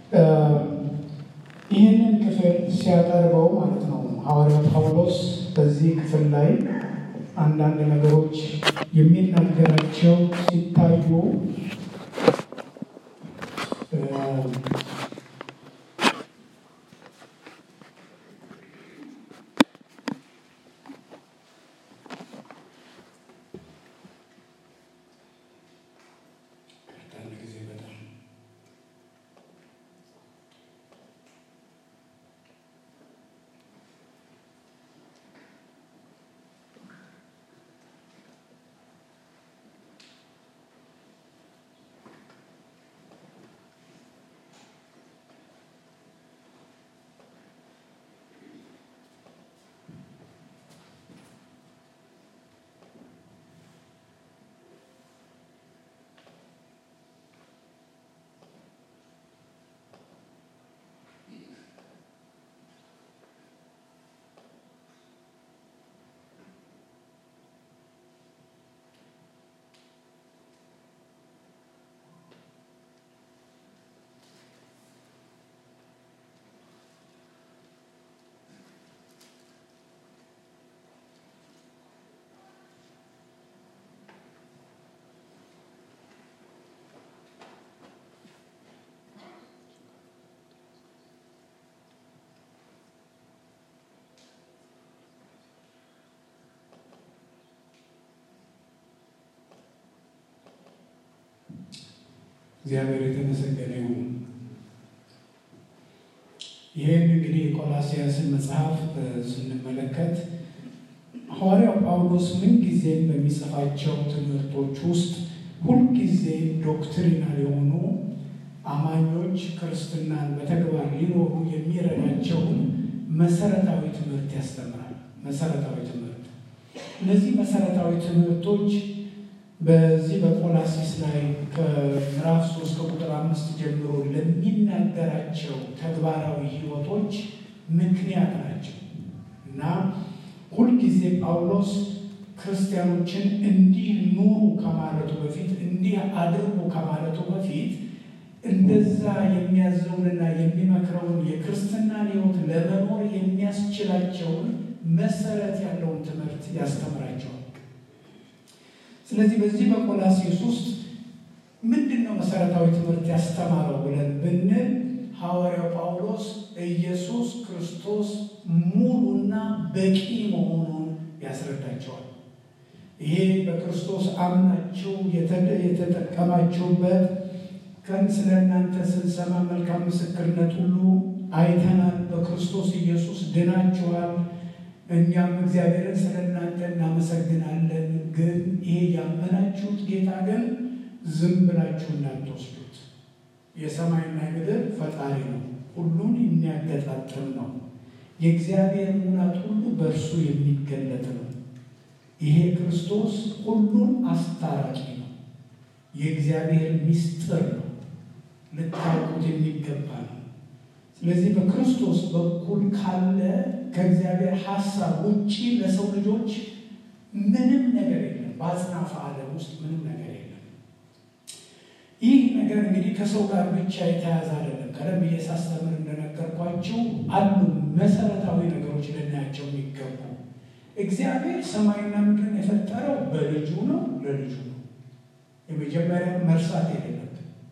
ይህንን ክፍል ሲያቀርበው ማለት ነው ሐዋርያው ጳውሎስ በዚህ ክፍል ላይ አንዳንድ ነገሮች የሚናገራቸው ሲታዩ እግዚአብሔር የተመሰገነ ይሁን። ይህን እንግዲህ የቆላሲያስን መጽሐፍ ስንመለከት ሐዋርያው ጳውሎስ ምንጊዜም በሚጽፋቸው ትምህርቶች ውስጥ ሁልጊዜ ዶክትሪናል የሆኑ አማኞች ክርስትናን በተግባር ሊኖሩ የሚረዳቸውን መሰረታዊ ትምህርት ያስተምራል። መሰረታዊ ትምህርት እነዚህ መሰረታዊ ትምህርቶች በዚህ በቆላሲስ ላይ ከምዕራፍ ሶስት ከቁጥር አምስት ጀምሮ ለሚናገራቸው ተግባራዊ ሕይወቶች ምክንያት ናቸው እና ሁልጊዜ ጳውሎስ ክርስቲያኖችን እንዲህ ኑሩ ከማለቱ በፊት እንዲህ አድርጉ ከማለቱ በፊት እንደዛ የሚያዘውንና የሚመክረውን የክርስትናን ሕይወት ለመኖር የሚያስችላቸውን መሰረት ያለውን ትምህርት ያስተምራቸዋል። ስለዚህ በዚህ በቆላሴስ ውስጥ ምንድን ነው መሰረታዊ ትምህርት ያስተማረው ብለን ብንል ሐዋርያው ጳውሎስ ኢየሱስ ክርስቶስ ሙሉና በቂ መሆኑን ያስረዳቸዋል። ይሄ በክርስቶስ አምናችሁ የተጠቀማችሁበት ቀን ስለ እናንተ ስንሰማ መልካም ምስክርነት ሁሉ አይተናል። በክርስቶስ ኢየሱስ ድናችኋል። እኛም እግዚአብሔርን ስለ እናንተ እናመሰግናለን። ግን ይሄ ያመናችሁት ጌታ ግን ዝም ብላችሁ እንዳትወስዱት። የሰማይና ምድር ፈጣሪ ነው፣ ሁሉን የሚያገጣጥም ነው። የእግዚአብሔር ሙላት ሁሉ በእርሱ የሚገለጥ ነው። ይሄ ክርስቶስ ሁሉን አስታራቂ ነው። የእግዚአብሔር ምስጢር ነው፣ ልታውቁት የሚገባ ነው። ስለዚህ በክርስቶስ በኩል ካለ ከእግዚአብሔር ሐሳብ ውጪ ለሰው ልጆች ምንም ነገር የለም። በአጽናፈ ዓለም ውስጥ ምንም ነገር የለም። ይህ ነገር እንግዲህ ከሰው ጋር ብቻ የተያዘ አይደለም። ቀደም ብዬ ሳስተምር እንደነገርኳቸው አሉ መሰረታዊ ነገሮች ልናያቸው የሚገቡ እግዚአብሔር ሰማይና ምድርን የፈጠረው በልጁ ነው፣ ለልጁ ነው። የመጀመሪያ መርሳት የሌለብን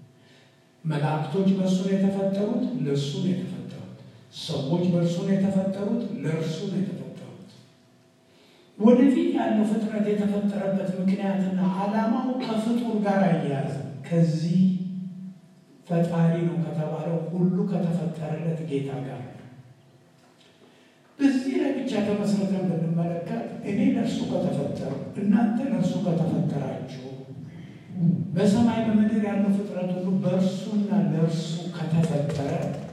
መላእክቶች በእርሱ ነው የተፈጠሩት፣ ለእርሱ ነው የተፈጠሩት። ሰዎች በእርሱ ነው የተፈጠሩት፣ ለእርሱ ነው የተፈጠሩት። ወደፊት ያለው ፍጥረት የተፈጠረበት ምክንያትና ዓላማው ከፍጡር ጋር አያያዝ ከዚህ ፈጣሪ ነው ከተባለው ሁሉ ከተፈጠረለት ጌታ ጋር በዚህ ላይ ብቻ ተመስርተን ብንመለከት እኔ ለእርሱ ከተፈጠሩ እናንተ ለእርሱ ከተፈጠራችሁ በሰማይ በምድር ያለው ፍጥረት ሁሉ በእርሱና ለእርሱ ከተፈጠረ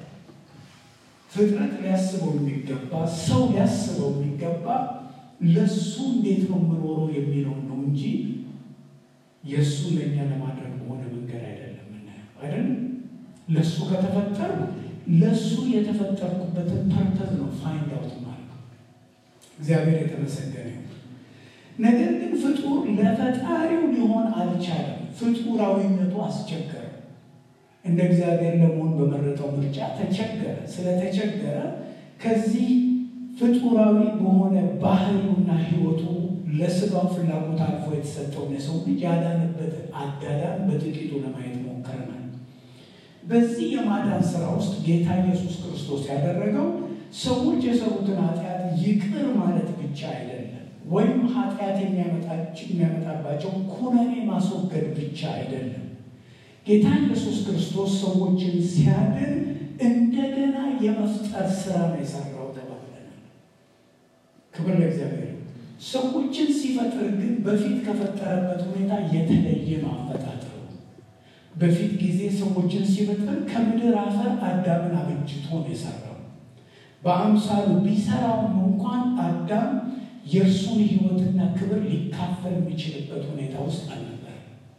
ፍጥረት ሊያስበው የሚገባ ሰው ሊያስበው የሚገባ ለእሱ እንዴት ነው የምኖረው የሚለው ነው እንጂ የእሱ ለእኛ ለማድረግ በሆነ መንገድ አይደለም ምናየው አይደለም። ለእሱ ከተፈጠሩ ለእሱ የተፈጠርኩበትን ፐርፐዝ ነው ፋይንድ አውት ማለት ነው። እግዚአብሔር የተመሰገነ ይሁን። ነገር ግን ፍጡር ለፈጣሪው ሊሆን አልቻለም። ፍጡራዊነቱ አስቸገረ። እንደ እግዚአብሔር ለመሆን በመረጠው ምርጫ ተቸገረ። ስለተቸገረ ከዚህ ፍጡራዊ በሆነ ባህሪውና ሕይወቱ ለስጋው ፍላጎት አልፎ የተሰጠውን የሰው ልጅ ያዳነበትን አዳዳን በጥቂቱ ለማየት ሞክረናል። በዚህ የማዳን ስራ ውስጥ ጌታ ኢየሱስ ክርስቶስ ያደረገው ሰዎች የሰሩትን ኃጢአት ይቅር ማለት ብቻ አይደለም፣ ወይም ኃጢአት የሚያመጣባቸው ኩነኔ ማስወገድ ብቻ አይደለም። ጌታ ኢየሱስ ክርስቶስ ሰዎችን ሲያድን እንደገና የመፍጠር ስራ ነው የሰራው ተባብለናል። ክብር ለእግዚአብሔር። ሰዎችን ሲፈጥር ግን በፊት ከፈጠረበት ሁኔታ የተለየ ነው አፈጣጠሩ። በፊት ጊዜ ሰዎችን ሲፈጥር ከምድር አፈር አዳምን አበጅቶ ነው የሰራው። በአምሳሉ ቢሰራውም እንኳን አዳም የእርሱን ሕይወትና ክብር ሊካፈል የሚችልበት ሁኔታ ውስጥ አልነበር።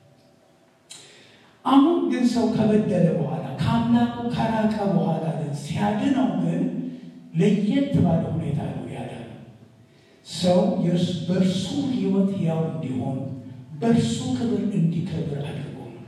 አሁን ግን ሰው ከበደለ በኋላ ከአምላኩ ከራቀ በኋላ ግን ሲያድነው ግን ለየት ባለ ሁኔታ ነው ያዳነው። ሰው በእርሱ ሕይወት ያው እንዲሆን በእርሱ ክብር እንዲከብር አድርጎ ነው።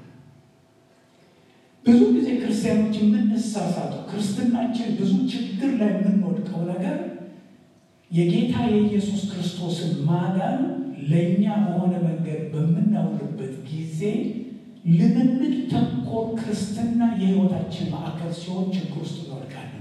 ብዙ ጊዜ ክርስቲያኖች የምንሳሳተው ክርስትናችን ብዙ ችግር ላይ የምንወድቀው ነገር የጌታ የኢየሱስ ክርስቶስን ማዳን ለእኛ በሆነ መንገድ በምናውልበት ጊዜ ልምምድ ተኮር ክርስትና የሕይወታችን ማዕከል ሲሆን ችግር ውስጥ እንወድቃለን።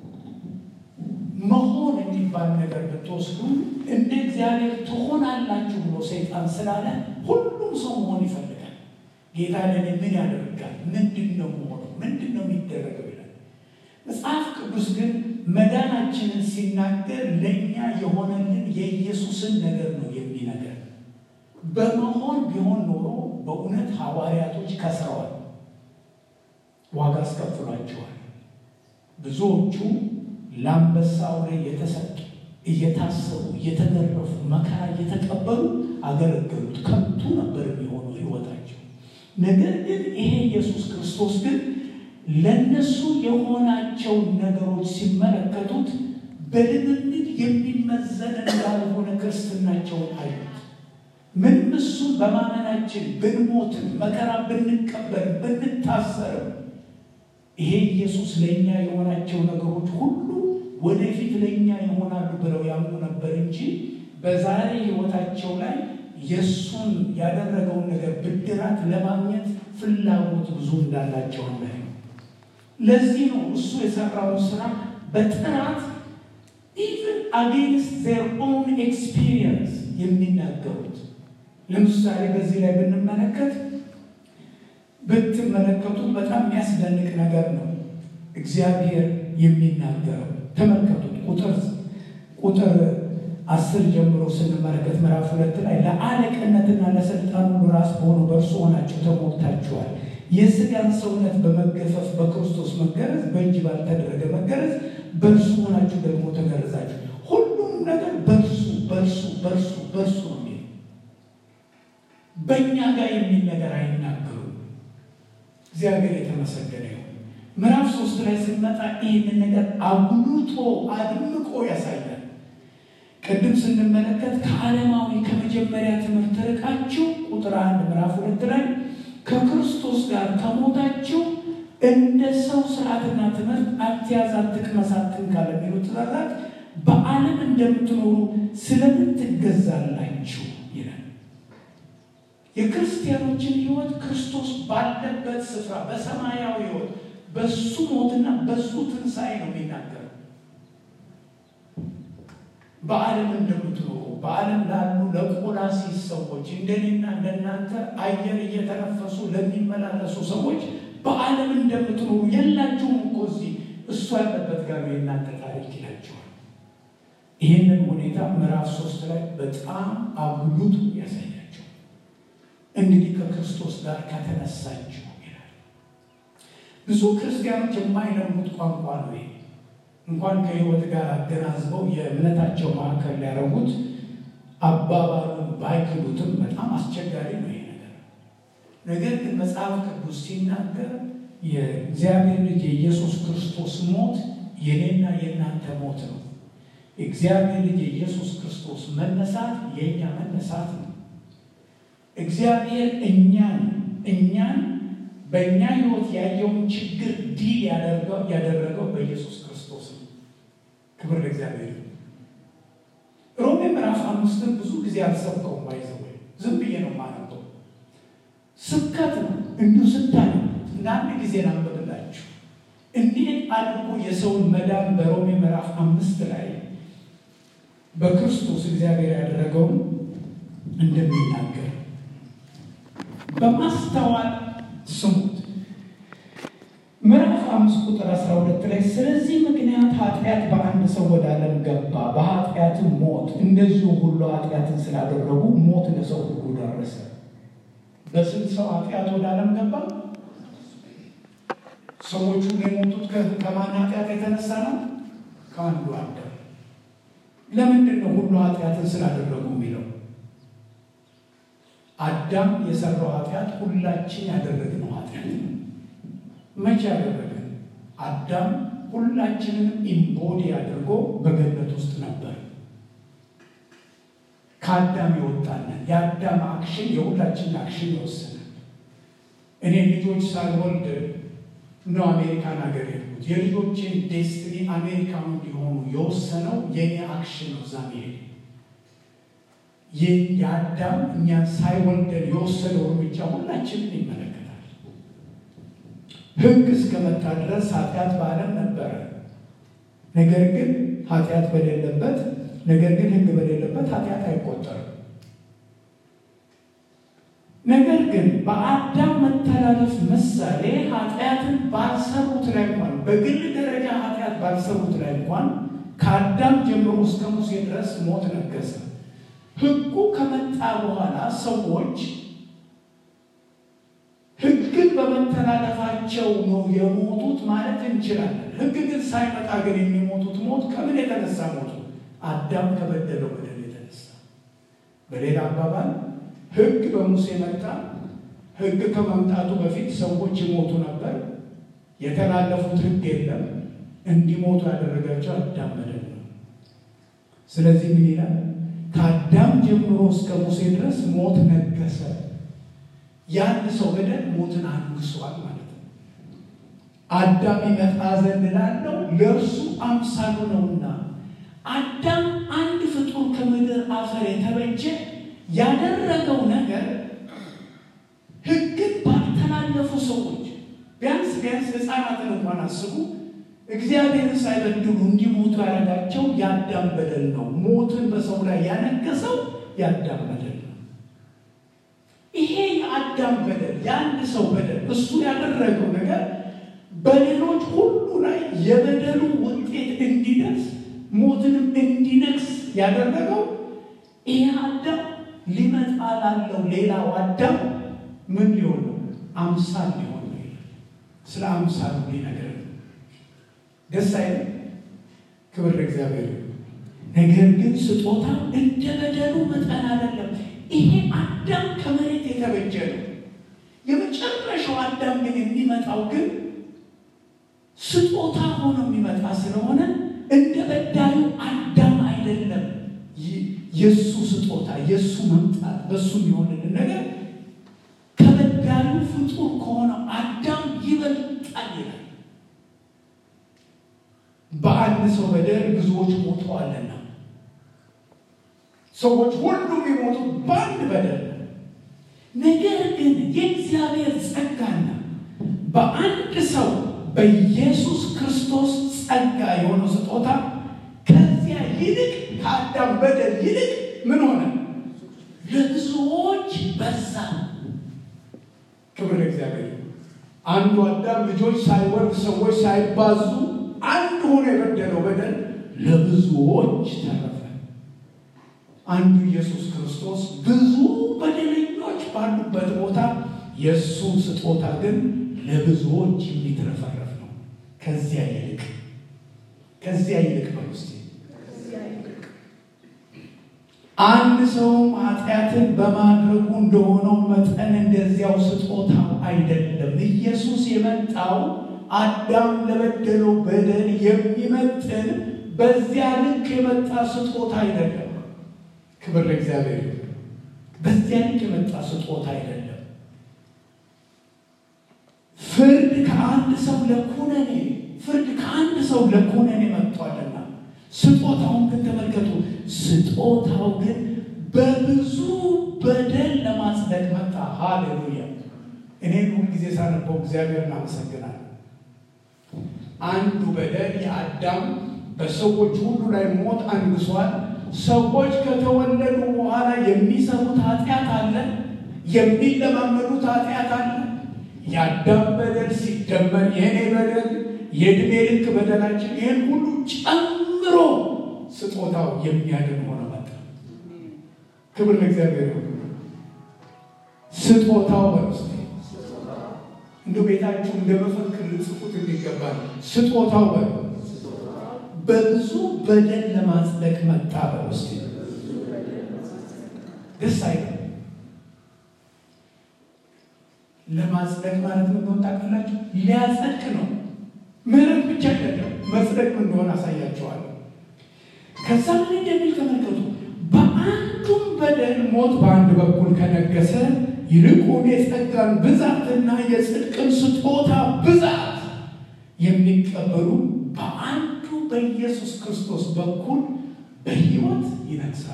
መሆን የሚባል ነገር ብትወስዱ እንደ እግዚአብሔር ትሆናላችሁ ብሎ ሰይጣን ስላለ ሁሉም ሰው መሆን ይፈልጋል። ጌታ ለእኔ ምን ያደርጋል? ምንድን ነው መሆነው? ምንድን ነው የሚደረገው ይላል። መጽሐፍ ቅዱስ ግን መዳናችንን ሲናገር ለእኛ የሆነልን የኢየሱስን ነገር ነው የሚነገር። በመሆን ቢሆን ኖሮ በእውነት ሐዋርያቶች ከስረዋል፣ ዋጋ አስከፍሏቸዋል። ብዙዎቹ ለአንበሳ አውሬ የተሰጡ እየታሰሩ እየተገረፉ መከራ እየተቀበሉ አገለገሉት። ከንቱ ነበር የሚሆኑ ሕይወታቸው። ነገር ግን ይሄ ኢየሱስ ክርስቶስ ግን ለነሱ የሆናቸውን ነገሮች ሲመለከቱት በልምምድ የሚመዘን እንዳልሆነ ክርስትናቸውን አዩት። ምንም እሱን በማመናችን ብንሞትም መከራ ብንቀበል ብንታሰርም ይሄ ኢየሱስ ለእኛ የሆናቸው ነገሮች ሁሉ ወደፊት ለእኛ ይሆናሉ ብለው ያምኑ ነበር እንጂ በዛሬ ሕይወታቸው ላይ የእሱን ያደረገውን ነገር ብድራት ለማግኘት ፍላጎት ብዙ እንዳላቸው ላይ ለዚህ ነው እሱ የሰራውን ስራ በጥራት ኢቭን አጌንስት ዜር ኦን ኤክስፒሪየንስ የሚናገሩት። ለምሳሌ በዚህ ላይ ብንመለከት ብትመለከቱት በጣም የሚያስደንቅ ነገር ነው እግዚአብሔር የሚናገረው። ተመልከቱት ቁጥር ቁጥር አስር ጀምሮ ስንመለከት ምዕራፍ ሁለት ላይ ለአለቅነትና ለስልጣን ሁሉ ራስ በሆኑ በእርሱ ሆናችሁ ተሞልታችኋል። የሥጋን ሰውነት በመገፈፍ በክርስቶስ መገረዝ በእጅ ባልተደረገ መገረዝ በእርሱ ሆናችሁ ደግሞ ተገረዛችሁ። ሁሉም ነገር በእርሱ በእርሱ በእርሱ በእርሱ ነው የሚል በእኛ ጋር የሚል ነገር አይናገሩም። እግዚአብሔር የተመሰገነ ይሁን። ምዕራፍ ሶስት ላይ ስንመጣ ይህንን ነገር አጉልቶ አድምቆ ያሳያል። ቅድም ስንመለከት ከዓለማዊ ከመጀመሪያ ትምህርት ርቃችሁ ቁጥር አንድ ምዕራፍ ሁለት ላይ ከክርስቶስ ጋር ከሞታችሁ እንደ ሰው ስርዓትና ትምህርት አትያዝ፣ አትቅመስ፣ አትንካ ለሚሉ ትእዛዛት በዓለም እንደምትኖሩ ስለምን ትገዛላችሁ ይላል። የክርስቲያኖችን ሕይወት ክርስቶስ ባለበት ስፍራ በሰማያዊ ሕይወት በሱ ሞትና በሱ ትንሣኤ ነው የሚናገረው። በዓለም እንደምትኖሩ በዓለም ላሉ ለቆላሲስ ሰዎች እንደኔና እንደናንተ አየር እየተነፈሱ ለሚመላለሱ ሰዎች በዓለም እንደምትኖሩ የላችሁም እኮ እዚህ እሱ ያለበት ጋር ነው የእናንተ ታሪክ ይላቸዋል። ይህንን ሁኔታ ምዕራፍ ሶስት ላይ በጣም አጉልቶ ያሳያቸው። እንግዲህ ከክርስቶስ ጋር ከተነሳችሁ ይላል። ብዙ ክርስቲያኖች የማይለሙት ቋንቋ ነው ይሄ እንኳን ከህይወት ጋር አገናዝበው የእምነታቸው ማዕከል ሊያደርጉት አባባሉን ባይክሉትም በጣም አስቸጋሪ ነው ይሄ ነገር። ነገር ግን መጽሐፍ ቅዱስ ሲናገር የእግዚአብሔር ልጅ የኢየሱስ ክርስቶስ ሞት የኔና የእናንተ ሞት ነው። የእግዚአብሔር ልጅ የኢየሱስ ክርስቶስ መነሳት የእኛ መነሳት ነው። እግዚአብሔር እኛን እኛን በእኛ ሕይወት ያየውን ችግር ዲል ያደረገው በኢየሱስ ክርስቶስ ነው። ክብር ለእግዚአብሔር። ሮሜ ምዕራፍ አምስትን ብዙ ጊዜ አልሰብከውም። ባይዘው ዝም ብዬ ነው የማነበው። ስብከት ነው እንዲሁ ስታነ እንደ አንድ ጊዜ ላንብብላችሁ እንዴት አድርጎ የሰውን መዳን በሮሜ ምዕራፍ አምስት ላይ በክርስቶስ እግዚአብሔር ያደረገውን እንደሚናገር በማስተዋል ስሙት። ምዕራፍ አምስት ቁጥር አስራ ሁለት ላይ ስለዚህ ምክንያት ኃጢአት በአንድ ሰው ወደ ዓለም ገባ፣ በኃጢአትም ሞት፣ እንደዚሁ ሁሉ ኃጢአትን ስላደረጉ ሞት ለሰው ሁሉ ደረሰ። በስንት ሰው ኃጢአት ወደ ዓለም ገባ? ሰዎቹ የሞቱት ከማን ኃጢአት የተነሳ ነው? ከአንዱ አዳም። ለምንድን ነው ሁሉ ኃጢአትን ስላደረጉ የሚለው? አዳም የሰራው ኃጢአት ሁላችን ያደረግነው ኃጢአት ነው። መቼ ያደረገን? አዳም ሁላችንን ኢምቦዲ አድርጎ በገነት ውስጥ ነበር። ከአዳም የወጣለን የአዳም አክሽን የሁላችንን አክሽን ይወስናል። እኔ ልጆች ሳልወልድ ነው አሜሪካን ሀገር የሄድኩት። የልጆችን ዴስትኒ አሜሪካኑ እንዲሆኑ የወሰነው የኔ አክሽን ነው። እዛ መሄድ የአዳም እኛን ሳይወልደን የወሰደው እርምጃ ሁላችንን ይመለከታል። ሕግ እስከመጣ ድረስ ኃጢአት በዓለም ነበረ። ነገር ግን ኃጢአት በሌለበት ነገር ግን ሕግ በሌለበት ኃጢአት አይቆጠርም። ነገር ግን በአዳም መተላለፍ ምሳሌ ኃጢአትን ባልሰሩት ላይ እንኳን በግል ደረጃ ኃጢአት ባልሰሩት ላይ እንኳን ከአዳም ጀምሮ እስከ ሙሴ ድረስ ሞት ነገሰ። ሕጉ ከመጣ በኋላ ሰዎች ሕግን በመተላለፋቸው ነው የሞቱት ማለት እንችላለን። ሕግ ግን ሳይመጣ ግን የሚሞቱት ሞት ከምን የተነሳ ሞቱ? አዳም ከበደለው በደል የተነሳ። በሌላ አባባል ሕግ በሙሴ መጣ። ሕግ ከመምጣቱ በፊት ሰዎች ይሞቱ ነበር። የተላለፉት ሕግ የለም። እንዲሞቱ ያደረጋቸው አዳም በደል ነው። ስለዚህ ምን ይላል? ከአዳም ጀምሮ እስከ ሙሴ ድረስ ሞት ነገሰ። የአንድ ሰው በደል ሞትን አንግሷል ማለት ነው። አዳም ይመጣ ዘንድ ላለው ለእርሱ አምሳሉ ነውና አዳም አንድ ፍጡር ከምድር አፈር የተበጀ ያደረገው ነገር ሕግን ባልተላለፉ ሰዎች ቢያንስ ቢያንስ ሕፃናትን እንኳን አስቡ። እግዚአብሔርን ሳይበድሉ እንዲሞቱ ያደረጋቸው የአዳም በደል ነው። ሞትን በሰው ላይ ያነገሰው የአዳም በደል ነው። ይሄ የአዳም በደል የአንድ ሰው በደል እሱ ያደረገው ነገር በሌሎች ሁሉ ላይ የበደሉ ውጤት እንዲደርስ ሞትንም እንዲነግስ ያደረገው ይሄ አዳም ሊመጣ ላለው ሌላው አዳም ምን ሊሆን ነው? አምሳል ሊሆን ነው። ስለ አምሳሉ ሊነገር ነው። ደስ አይልም? ክብር ለእግዚአብሔር። ነገር ግን ስጦታ እንደ በደሉ መጠን አይደለም። ይሄ አዳም ከመሬት የተበጀ ነው። የመጨረሻው አዳም ግን የሚመጣው ግን ስጦታ ሆኖ የሚመጣ ስለሆነ እንደ በዳዩ አዳም አይደለም። የእሱ ስጦታ የእሱ መምጣት በእሱ የሚሆንልን ነገር ከበዳዩ ፍጡር ከሆነው አዳም ይበልጣል ይላል። በአንድ ሰው በደል ብዙዎች ሞተዋልና ሰዎች ሁሉም የሞቱት በአንድ በደል ነው። ነገር ግን የእግዚአብሔር ጸጋና በአንድ ሰው በኢየሱስ ክርስቶስ ጸጋ የሆነው ስጦታ ከዚያ ይልቅ ከአዳም በደል ይልቅ ምን ሆነ? ለብዙዎች በዛ። ክብር ለእግዚአብሔር። አንዱ አዳም ልጆች ሳይወልድ ሰዎች ሳይባዙ አንድ ሆኖ የበደለው በደል ለብዙዎች ተረፈ። አንዱ ኢየሱስ ክርስቶስ ብዙ በደለኞች ባሉበት ቦታ የእሱ ስጦታ ግን ለብዙዎች የሚትረፈረፍ ነው። ከዚያ ይልቅ ከዚያ ይልቅ በውስጥ አንድ ሰውም ኃጢአትን በማድረጉ እንደሆነው መጠን እንደዚያው ስጦታው አይደለም። ኢየሱስ የመጣው አዳም ለበደለው በደል የሚመጥን በዚያ ልክ የመጣ ስጦታ አይደለም። ክብር ለእግዚአብሔር። በዚያ ልክ የመጣ ስጦታ አይደለም። ፍርድ ከአንድ ሰው ለኩነኔ ፍርድ ከአንድ ሰው ለኩነኔ መጥቷልና ስጦታውን ግን ተመልከቱ። ስጦታው ግን በብዙ በደል ለማጽደቅ መጣ። ሃሌሉያ! እኔን ሁልጊዜ ሳነበው እግዚአብሔር እናመሰግናል። አንዱ በደል የአዳም በሰዎች ሁሉ ላይ ሞት አንግሷል። ሰዎች ከተወለዱ በኋላ የሚሰሩት ኃጢአት አለ፣ የሚለማመዱት ኃጢአት አለ። የአዳም በደል ሲደመር የእኔ በደል የዕድሜ ልክ በደላችን ይህን ሁሉ ጨምሮ ስጦታው የሚያድን ሆነ መጣ። ክብር ለእግዚአብሔር ይሁን። ስጦታው በውስጥ እንደ ቤታችሁ እንደ መፈክር ልጽፉት የሚገባል። ስጦታው በ በብዙ በደል ለማጽደቅ መጣ። በውስጥ ደስ አይልም። ለማጽደቅ ማለት ምን እንደሆነ ታውቃላችሁ? ሊያጸድቅ ነው። ምሕረት ብቻ አይደለም፣ መጽደቅ ምን እንደሆነ አሳያቸዋለሁ። ከዛ ምን እንደሚል ተመልከቱ። በአንዱም በደል ሞት በአንድ በኩል ከነገሰ ይልቁን የጸጋን ብዛትና የጽድቅን ስጦታ ብዛት የሚቀበሉ በአንዱ በኢየሱስ ክርስቶስ በኩል በሕይወት ይነግሳል።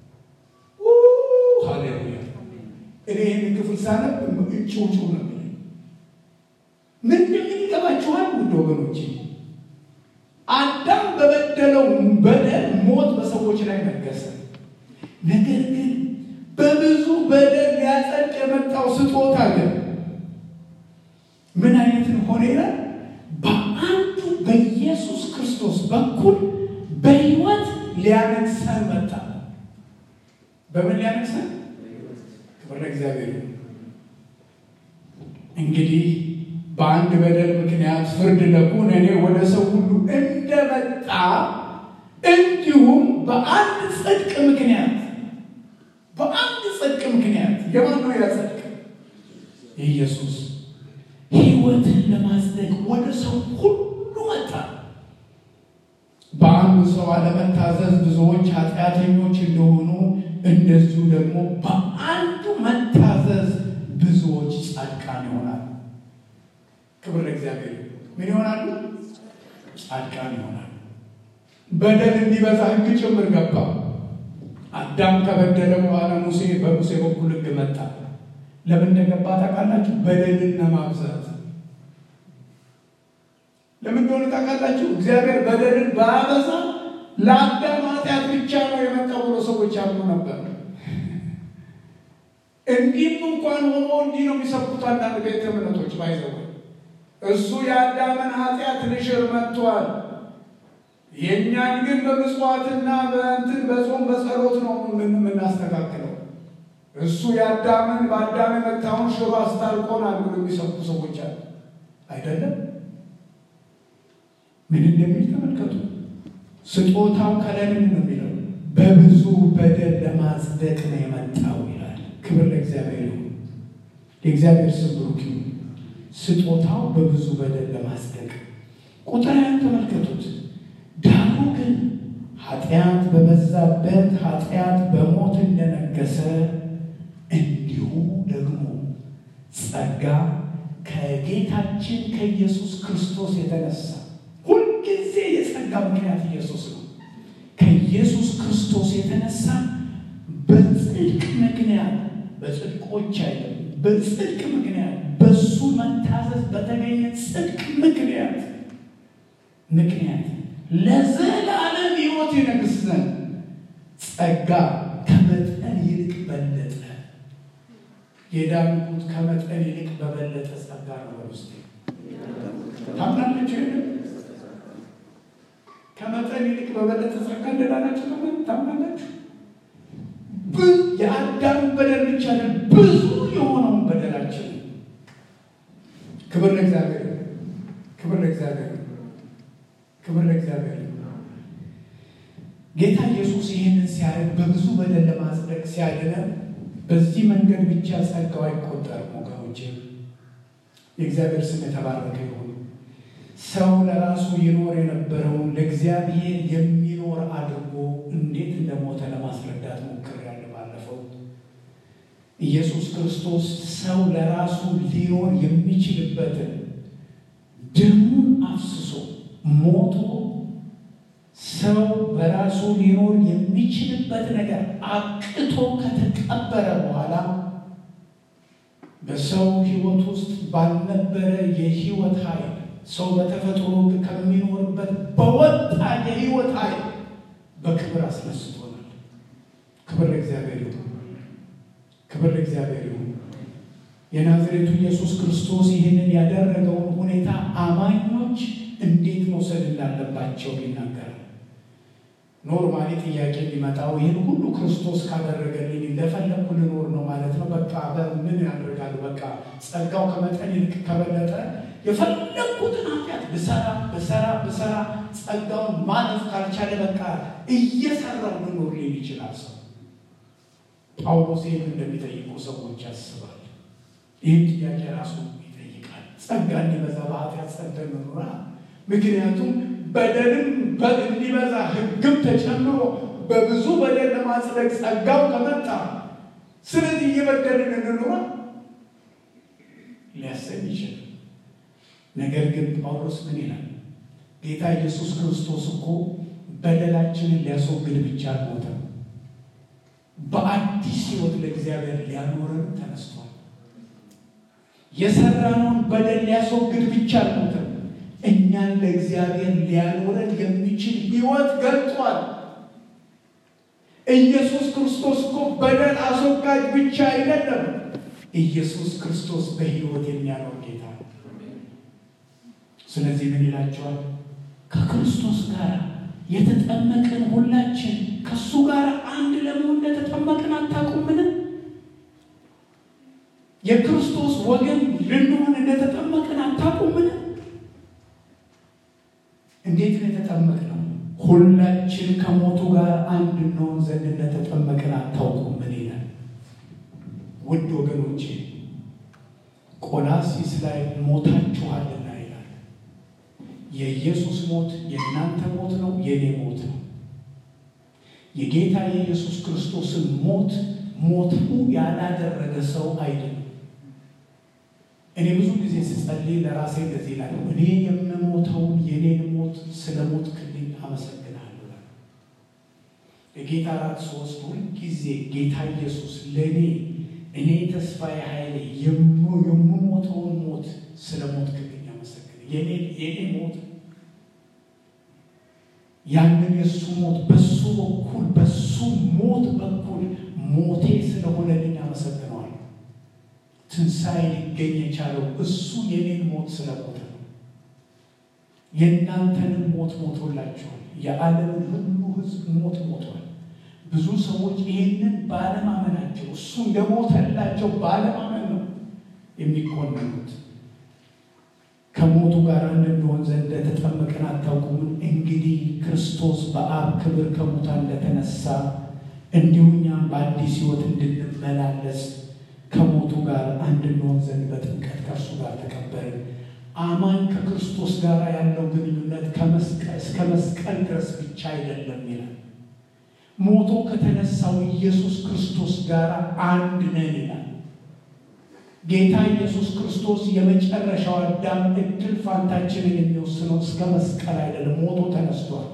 ሃሌሉያ! እኔ ይህን ክፍል ሳነብ ጭውጭ ነው። ምን እንደሚል ይገባችኋል? ውድ ወገኖች፣ አዳም በበደለው በደል ሞት በሰዎች ላይ ነገሰ። ነገር ግን በብዙ በደል ሊያጸድቅ የመጣው ስጦታ ግን ምን አይነት ሆነ ይላል? በአንዱ በኢየሱስ ክርስቶስ በኩል በሕይወት ሊያነግሰን መጣ። በምን ሊያነግሰን? ክብር ለእግዚአብሔር። እንግዲህ በአንድ በደል ምክንያት ፍርድ ለኩነኔ ወደ ሰው ሁሉ እንደመጣ እንዲሁም በአንድ ጽድቅ ምክንያት በአንድ ጽድቅ ምክንያት የማን ነው ያጸድቅ? የኢየሱስ ሕይወትን ለማጽደቅ ወደ ሰው ሁሉ መጣ። በአንዱ ሰው አለመታዘዝ ብዙዎች ኃጢአተኞች እንደሆኑ እንደዚሁ ደግሞ በአንዱ መታዘዝ ብዙዎች ጻድቃን ይሆናል። ክብር ለእግዚአብሔር። ምን ይሆናሉ? ጻድቃን ይሆናል። በደል እንዲበዛ ሕግ ጭምር ገባ። አዳም ከበደለ በኋላ ሙሴ በሙሴ በኩል ሕግ መጣ። ለምን እንደገባ ታውቃላችሁ? በደልን ለማብዛት ለምን እንደሆነ ታውቃላችሁ? እግዚአብሔር በደልን ባያበዛ ለአዳም ኃጢአት ብቻ ነው የመጣው ብሎ ሰዎች ያምኑ ነበር። እንዲህም እንኳን ሆኖ እንዲህ ነው የሚሰብኩት አንዳንድ ቤተ እምነቶች ባይዘው እሱ የአዳምን ኃጢአት ልሽር መጥቷል። የእኛን ግን በምጽዋትና በእንትን በጾም በጸሎት ነው የምናስተካክለው። እሱ የአዳምን በአዳም የመታውን ሽሮ አስታርቆናል ብሎ የሚሰብኩ ሰዎች አሉ። አይደለም ምን እንደሚል ተመልከቱ። ስጦታው ከላይ ምን ነው የሚለው? በብዙ በደል ለማጽደቅ ነው የመጣው ይላል። ክብር ለእግዚአብሔር ይሁን። የእግዚአብሔር ስም ብሩክ ይሁን። ስጦታው በብዙ በደል ለማጽደቅ ቁጥር ያን ተመልከቱት። ዳሩ ግን ኃጢአት በበዛበት ኃጢአት በሞት እንደነገሰ እንዲሁ ደግሞ ጸጋ ከጌታችን ከኢየሱስ ክርስቶስ የተነሳ ሁልጊዜ የጸጋ ምክንያት ኢየሱስ ነው። ከኢየሱስ ክርስቶስ የተነሳ በጽድቅ ምክንያት በጽድቆች አይደለም፣ በጽድቅ ምክንያት በሱ መታዘዝ በተገኘ ጽድቅ ምክንያት ምክንያት ለዘላለም ሕይወት ይነግስ ዘንድ ጸጋ ከመጠን ይልቅ በለጠ። የዳንኩት ከመጠን ይልቅ በበለጠ ጸጋ ነው። በውስጤ ታምናለች። ከመጠን ይልቅ በበለጠ ጸጋ እንደዳናችሁ ታምናላችሁ። የአዳም በደል ብቻ ብዙ የሆነውን በደላችን ክብር ለእግዚአብሔር፣ ክብር ለእግዚአብሔር፣ ክብር ለእግዚአብሔር። ጌታ ኢየሱስ ይህንን ሲያደርግ በብዙ በደል ለማጽደቅ ሲያድነን በዚህ መንገድ ብቻ ጸጋው አይቆጠርም ወገኖቼ። የእግዚአብሔር ስም የተባረከ ይሁን። ሰው ለራሱ ይኖር የነበረውን ለእግዚአብሔር የሚኖር አድርጎ እንዴት እንደሞተ ለማስረዳት ሞክሬያለሁ ባለፈው። ኢየሱስ ክርስቶስ ሰው ለራሱ ሊኖር የሚችልበትን ደሙን አፍስሶ ሞቶ ሰው በራሱ ሊኖር የሚችልበት ነገር አቅቶ ከተቀበረ በኋላ በሰው ሕይወት ውስጥ ባልነበረ የሕይወት ኃይል ሰው በተፈጥሮ ከሚኖርበት በወጣ የሕይወት ኃይል በክብር አስነስቶናል። ክብር ለእግዚአብሔር ይሁን። ክብር ለእግዚአብሔር ይሁን። የናዝሬቱ ኢየሱስ ክርስቶስ ይህንን ያደረገውን ሁኔታ አማኞች እንዴት መውሰድ እንዳለባቸው ይናገራል። ኖርማሊ ጥያቄ የሚመጣው ይህን ሁሉ ክርስቶስ ካደረገልኝ እንደፈለግኩ ልኖር ነው ማለት ነው። በቃ ምን ያደርጋሉ? በቃ ጸጋው ከመጠን ይልቅ ከበለጠ የፈለግኩትን ኃጢአት ብሰራ ብሰራ ብሰራ ጸጋውን ማለፍ ካልቻለ በቃ እየሰራው ልኖር ሊል ይችላል ሰው። ጳውሎስ ይህን እንደሚጠይቁ ሰዎች ያስባል። ይህን ጥያቄ ራሱ ይጠይቃል። ጸጋ እንዲበዛ በኃጢአት ጸንተን መኖራ ምክንያቱም በደልም እንዲበዛ ሕግም ተጨምሮ በብዙ በደል ለማጽደቅ ጸጋው ከመጣ ስለዚህ እየበደልን እንኖራ ሊያሰኝ ይችላል። ነገር ግን ጳውሎስ ምን ይላል? ጌታ ኢየሱስ ክርስቶስ እኮ በደላችንን ሊያስወግድ ብቻ አልሞተም፣ በአዲስ ሕይወት ለእግዚአብሔር ሊያኖረን ተነስቷል። የሰራነውን በደል ሊያስወግድ ብቻ አልሞተም፣ እኛን ለእግዚአብሔር ሊያኖረን የሚችል ሕይወት ገልጧል። ኢየሱስ ክርስቶስ እኮ በደል አስወጋጅ ብቻ አይደለም። ኢየሱስ ክርስቶስ በሕይወት የሚያኖር ጌታ ነው። ስለዚህ ምን ይላቸዋል? ከክርስቶስ ጋር የተጠመቅን ሁላችን ከእሱ ጋር አንድ ለመሆን እንደተጠመቅን አታውቁምን? የክርስቶስ ወገን ልንሆን እንደተጠመቅን አታውቁምን? እንዴት ነው የተጠመቅነው? ሁላችን ከሞቱ ጋር አንድ እንሆን ዘንድ እንደተጠመቅን አታውቁምን ይላል። ውድ ወገኖቼ ቆላሲስ ላይ ሞታችኋልና ይላል። የኢየሱስ ሞት የእናንተ ሞት ነው፣ የእኔ ሞት ነው። የጌታ የኢየሱስ ክርስቶስን ሞት ሞቱ ያላደረገ ሰው አይደለም። እኔ ብዙ ጊዜ ስጸልይ ለራሴ እንደዚህ ይላል፣ እኔ የምሞተውን የኔን ሞት ስለ ሞት ክልኝ አመሰግናለሁ። የጌታ ራት ሶስት ሁልጊዜ ጌታ ኢየሱስ ለእኔ እኔ ተስፋዬ ኃይሌ የምሞተውን ሞት ስለ ሞት ክልኝ አመሰግን የኔ ሞት ያንን የእሱ ሞት በሱ በኩል በሱ ሞት በኩል ሞቴ ስለሆነልኝ አመሰግነዋል። ትንሣኤ ሊገኝ የቻለው እሱ የኔን ሞት ስለሞተ ነው። የእናንተንም ሞት ሞቶላችኋል። የዓለምን ሁሉ ሕዝብ ሞት ሞቷል። ብዙ ሰዎች ይህንን ባለማመናቸው እሱ እንደሞተላቸው ባለማመን ነው የሚኮንኑት። ከሞቱ ጋር እንድንሆን ዘንድ እንደተጠመቅን አታውቁምን? እንግዲህ ክርስቶስ በአብ ክብር ከሙታን እንደተነሳ እንዲሁ እኛም በአዲስ ሕይወት እንድንመላለስ ከሞቱ ጋር አንድ እንሆን ዘንድ በጥምቀት ከእርሱ ጋር ተቀበርን። አማኝ ከክርስቶስ ጋር ያለው ግንኙነት እስከ መስቀል ድረስ ብቻ አይደለም ይላል። ሞቶ ከተነሳው ኢየሱስ ክርስቶስ ጋር አንድ ነን ይላል። ጌታ ኢየሱስ ክርስቶስ የመጨረሻው አዳም እድል ፋንታችንን የሚወስነው እስከ መስቀል አይደለም፣ ሞቶ ተነስቷል።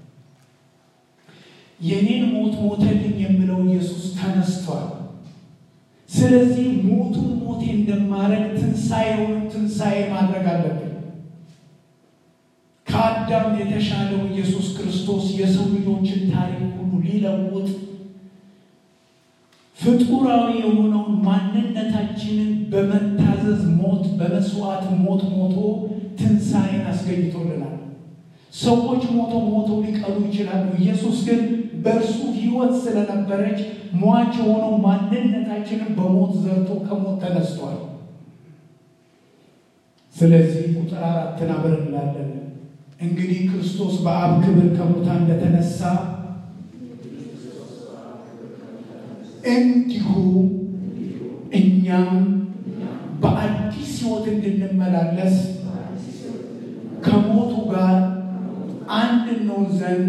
የኔን ሞት ሞተልኝ የምለው ኢየሱስ ተነስቷል። ስለዚህ ሞቱን ሞቴ እንደማድረግ ትንሣኤውን ትንሣኤ ማድረግ አለብን። ከአዳም የተሻለው ኢየሱስ ክርስቶስ የሰው ልጆችን ታሪክ ሁሉ ሊለውጥ ፍጡራዊ የሆነውን ማንነታችንን በመታዘዝ ሞት በመስዋዕት ሞት ሞቶ ትንሣኤን አስገኝቶልናል። ሰዎች ሞቶ ሞቶ ሊቀሩ ይችላሉ። ኢየሱስ ግን በእርሱ ሕይወት ስለነበረች ሟች የሆነው ማንነታችንን በሞት ዘርቶ ከሞት ተነስቷል። ስለዚህ ቁጥር አራትን አብረን እንላለን። እንግዲህ ክርስቶስ በአብ ክብር ከሙታን እንደተነሳ እንዲሁ እኛም በአዲስ ሕይወት እንድንመላለስ ከሞቱ ጋር አንድ እንሆን ዘንድ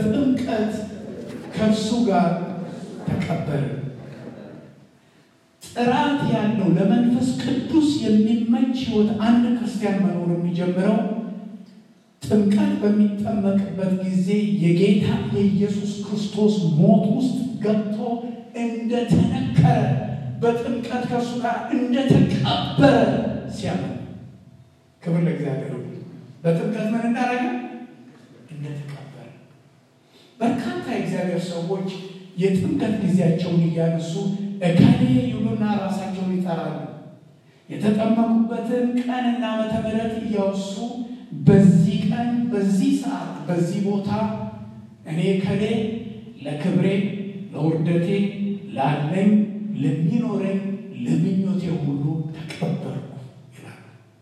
በጥምቀት ከእርሱ ጋር ተቀበልን። ጥራት ያለው ለመንፈስ ቅዱስ የሚመች ሕይወት አንድ ክርስቲያን መኖር የሚጀምረው ጥምቀት በሚጠመቅበት ጊዜ የጌታ የኢየሱስ ክርስቶስ ሞት ውስጥ ገብቶ እንደተነከረ በጥምቀት ከእሱ ጋር እንደተቀበረ ሲያምን፣ ክብር ለእግዚአብሔር። በጥምቀት ምን እንዳደረገ እንደተቀበረ። በርካታ የእግዚአብሔር ሰዎች የጥምቀት ጊዜያቸውን እያነሱ እከሌ ይሉና ራሳቸውን ይጠራሉ። የተጠመቁበትን ቀንና ዓመተ ምሕረት እያወሱ በዚህ ቀን በዚህ ሰዓት በዚህ ቦታ እኔ ከሌ ለክብሬ ለውርደቴ ላለኝ ለሚኖረኝ ለምኞቴ ሁሉ ተቀበልኩ ይላል።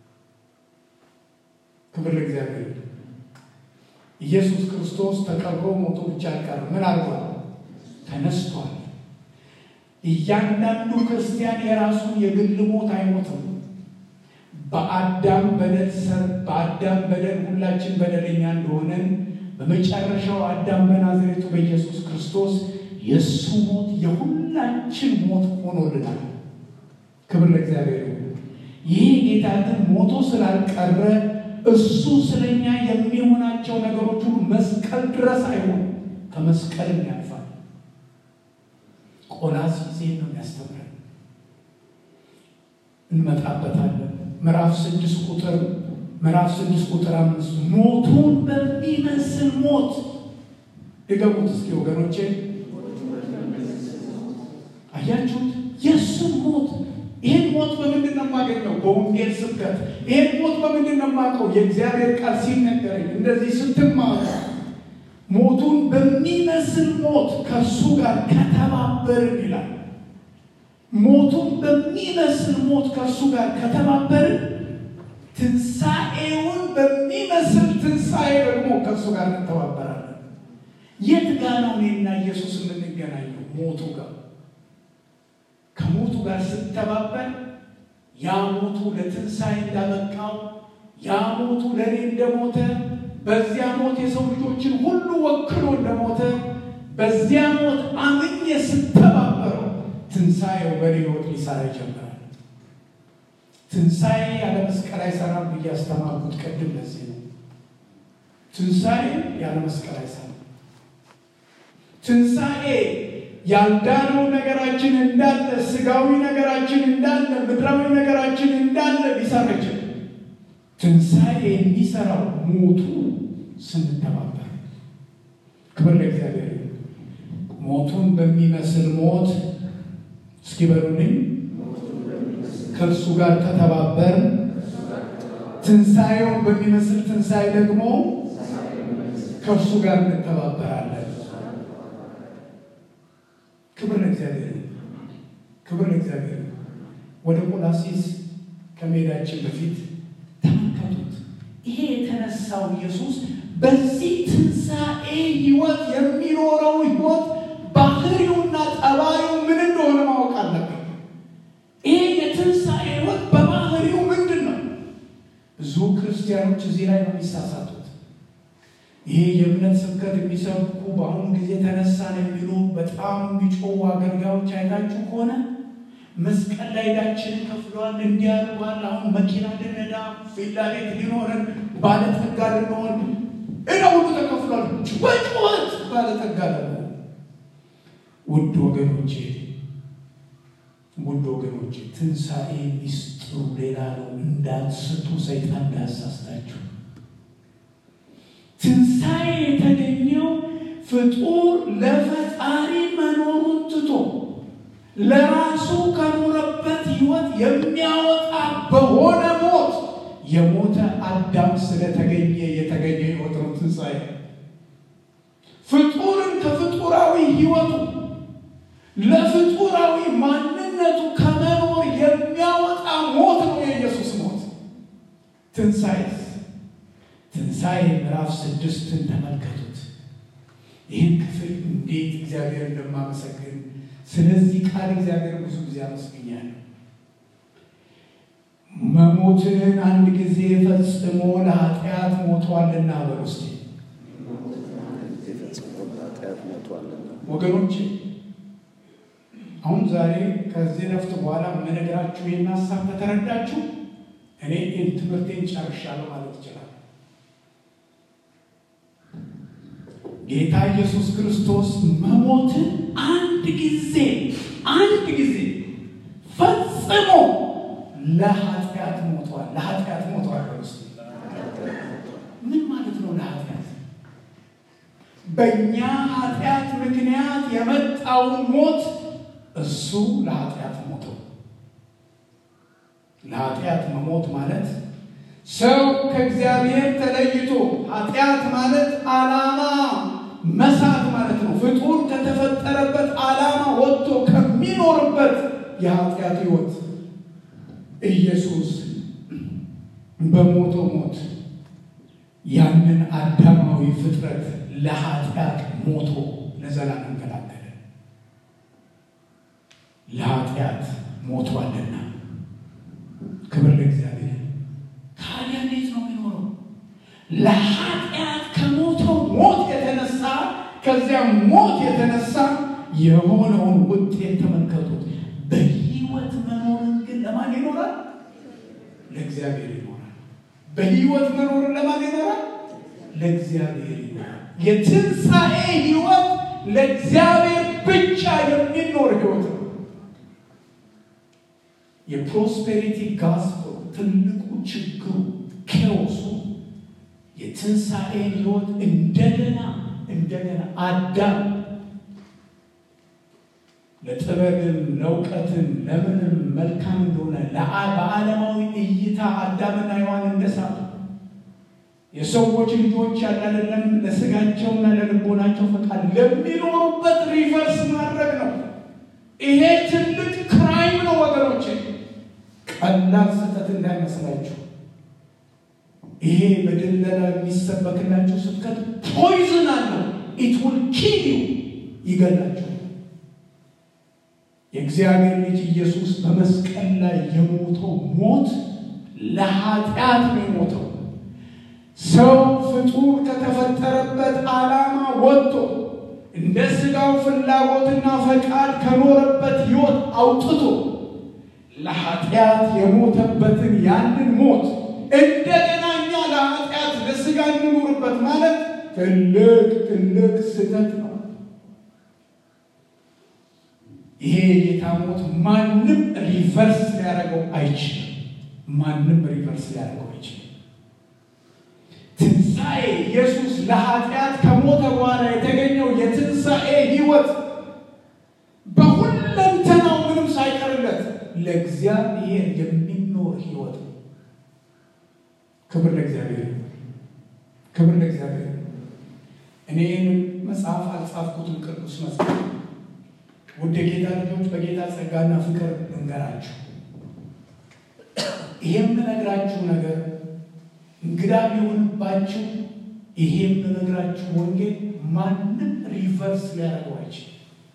ክብር ለእግዚአብሔር። ኢየሱስ ክርስቶስ ተቀብሮ ሞቶ ብቻ አልቀረም። ምን አድርጓል? ተነስቷል። እያንዳንዱ ክርስቲያን የራሱን የግል ሞት አይሞትም። በአዳም በደል ሰር በአዳም በደል ሁላችን በደለኛ እንደሆነን በመጨረሻው አዳም በናዝሬቱ በኢየሱስ ክርስቶስ የእሱ ሞት የሁላችን ሞት ሆኖልናል። ክብር ለእግዚአብሔር። ይህ ጌታ ግን ሞቶ ስላልቀረ እሱ ስለኛ የሚሆናቸው ነገሮች ሁሉ መስቀል ድረስ አይሆን ከመስቀልም ያልፋል። ቆላስይስ ነው የሚያስተምረን። እንመጣበታለን። ምዕራፍ ስድስት ቁጥር ምዕራፍ ስድስት ቁጥር አምስት ሞቱን በሚመስል ሞት ድገሙት እስኪ ወገኖቼ። አያችሁት? የእሱን ሞት ይህን ሞት በምንድን ነው የማገኘው? በወንጌል ስብከት። ይህን ሞት በምንድን ነው የማውቀው? የእግዚአብሔር ቃል ሲነገረኝ እንደዚህ ስትማሩ ሞቱን በሚመስል ሞት ከእሱ ጋር ከተባበርን ይላል። ሞቱን በሚመስል ሞት ከእሱ ጋር ከተባበርን ትንሣኤውን በሚመስል ትንሣኤ ደግሞ ከእሱ ጋር እንተባበራለን። የት ጋ ነው እኔና ኢየሱስ የምንገናኘው? ሞቱ ጋር። ከሞቱ ጋር ስተባበር ያ ሞቱ ለትንሣኤ እንዳበቃው ያ ሞቱ ለእኔ እንደሞተ በዚያ ሞት የሰው ልጆችን ሁሉ ወክሎ እንደሞተ በዚያ ሞት አምኜ ስተባበረው ትንሣኤው በእኔ ሕይወት ሊሰራ ይጀምራል። ትንሣኤ ያለ መስቀል አይሰራም ብዬ ያስተማርኩት ቅድም ለዚህ ነው። ትንሣኤ ያለ መስቀል አይሰራም። ትንሣኤ ያልዳነው ነገራችን እንዳለ፣ ስጋዊ ነገራችን እንዳለ፣ ምድራዊ ነገራችን እንዳለ ሊሰራ ይችላል። ትንሣኤ የሚሰራው ሞቱ ስንተባበር። ክብር ለእግዚአብሔር። ሞቱን በሚመስል ሞት እስኪ በሉልኝ ከእርሱ ጋር ከተባበር ትንሣኤውን በሚመስል ትንሣኤ ደግሞ ከእርሱ ጋር እንተባበራለን። ክብር ለእግዚአብሔር፣ ክብር ለእግዚአብሔር። ወደ ቆላሲስ ከመሄዳችን በፊት ተመልከቱት። ይሄ የተነሳው ኢየሱስ በዚህ ትንሣኤ ሕይወት የሚኖረው ሕይወት ባህሪውና ጠባዩ ምን እንደሆነ ማወቅ አለብን። ይሄ የትንሣኤ ሕይወት በባህሪው ምንድን ነው? ብዙ ክርስቲያኖች እዚህ ላይ ነው የሚሳሳቱት። ይሄ የእምነት ስብከት የሚሰብኩ በአሁኑ ጊዜ ተነሳን የሚሉ በጣም የሚጮሁ አገልጋዮች አይታችሁ ከሆነ መስቀል ላይ ዕዳችንን ከፍለዋል፣ እንዲያርጓል፣ አሁን መኪና ልነዳ፣ ቪላ ቤት ሊኖረን፣ ባለጠጋ ልንሆን፣ ዕዳ ሁሉ ተከፍሏል፣ በጩኸት ባለጠጋ ለመሆን ውድ ወገኖቼ ውድ ወገኖቼ ትንሣኤ ሚስጥሩ ሌላ ነው። እንዳትስቱ፣ ሰይጣን እንዳያሳስታችሁ። ትንሣኤ የተገኘው ፍጡር ለፈጣሪ መኖሩን ትቶ ለራሱ ከኖረበት ሕይወት የሚያወጣ በሆነ ሞት የሞተ አዳም ስለተገኘ የተገኘ ሕይወት ነው ትንሣኤ። ፍጡርን ከፍጡራዊ ሕይወቱ ለፍጡራዊ ማንነቱ ከመኖር የሚያወጣ ሞት ነው የኢየሱስ ሞት። ትንሣኤ ትንሣኤ ምዕራፍ ስድስትን ተመልከቱት። ይህን ክፍል እንዴት እግዚአብሔር እንደማመሰግን ስለዚህ ቃል እግዚአብሔር ብዙ ጊዜ አመስግኛለሁ። መሞትን አንድ ጊዜ ፈጽሞ ለኃጢአት ሞቷልና በሉ እስቲ ወገኖች አሁን ዛሬ ከዚህ ረፍት በኋላ የምነግራችሁ ይህን ሀሳብ ከተረዳችሁ እኔ ትምህርቴን ጨርሻለሁ ማለት ይችላል። ጌታ ኢየሱስ ክርስቶስ መሞትን አንድ ጊዜ አንድ ጊዜ ፈጽሞ ለኃጢአት ሞቷል። ለኃጢአት ሞቷል። ውስጥ ምን ማለት ነው? ለኃጢአት በእኛ ኃጢአት ምክንያት የመጣውን ሞት እሱ ለኃጢአት ሞተው። ለኃጢአት መሞት ማለት ሰው ከእግዚአብሔር ተለይቶ ኃጢአት ማለት ዓላማ መሳት ማለት ነው። ፍጡር ከተፈጠረበት ዓላማ ወጥቶ ከሚኖርበት የኃጢአት ሕይወት ኢየሱስ በሞተው ሞት ያንን አዳማዊ ፍጥረት ለኃጢአት ሞቶ ለዘላለም ገላገለ። ለኃጢአት ሞቷልና ክብር ለእግዚአብሔር። ታዲያ እንዴት ነው የሚኖረው? ለኃጢአት ከሞተው ሞት የተነሳ ከዚያ ሞት የተነሳ የሆነውን ውጤት ተመልከቱት። በሕይወት መኖርን ግን ለማን ይኖራል? ለእግዚአብሔር ይኖራል። በሕይወት መኖርን ለማን ይኖራል? ለእግዚአብሔር ይኖራል። የትንሣኤ ሕይወት ለእግዚአብሔር ብቻ የሚኖር ሕይወት ነው። የፕሮስፔሪቲ ጋስፕል ትልቁ ችግሩ ኬዎሱ የትንሣኤን ሕይወት እንደገና እንደገና አዳም ለጥበብም ለእውቀትም ለምንም መልካም እንደሆነ በዓለማዊ እይታ አዳምና ሔዋን እንደሳቱ የሰዎች ልጆች ያላለም ለስጋቸውና ለልቦናቸው ፈቃድ ለሚኖሩበት ሪቨርስ ማድረግ ነው። ይሄ ትልቅ ክራይም ነው ወገኖቼ፣ ቀላል ስህተት እንዳይመስላችሁ። ይሄ በድለላ የሚሰበክላቸው ስብከት ፖይዝን አለው። ኢት ውል ኪል ዩ ይገላቸው። የእግዚአብሔር ልጅ ኢየሱስ በመስቀል ላይ የሞተው ሞት ለኃጢአት ነው የሞተው። ሰው ፍጡር ከተፈጠረበት ዓላማ ወጥቶ እንደ ሥጋው ፍላጎትና ፈቃድ ከኖረበት ሕይወት አውጥቶ ለኃጢአት የሞተበትን ያንን ሞት እንደገና እኛ ለኃጢአት ለሥጋ እንኖርበት ማለት ትልቅ ትልቅ ስህተት ነው። ይሄ የጌታ ሞት ማንም ሪቨርስ ሊያደርገው አይችልም። ማንም ሪቨርስ ሊያደርገው አይችልም። ትንሣኤ ኢየሱስ ለኃጢአት ከሞተ በኋላ የተገኘው የትንሣኤ ሕይወት በሁለንተናው ምንም ሳይቀርለት ለእግዚአብሔር የሚኖር ሕይወት ነው። ክብር ለእግዚአብሔር፣ ክብር ለእግዚአብሔር። እኔን መጽሐፍ አልጻፍኩትም፣ ቅዱስ መጽሐፍ ውድ የጌታ ልጆች በጌታ ጸጋና ፍቅር እንገራችሁ። ይሄ የምነግራችሁ ነገር እንግዳ ቢሆንባችሁ ይሄ የምነግራችሁ ወንጌል ማንም ሪቨርስ ሊያደርገው አይችልም።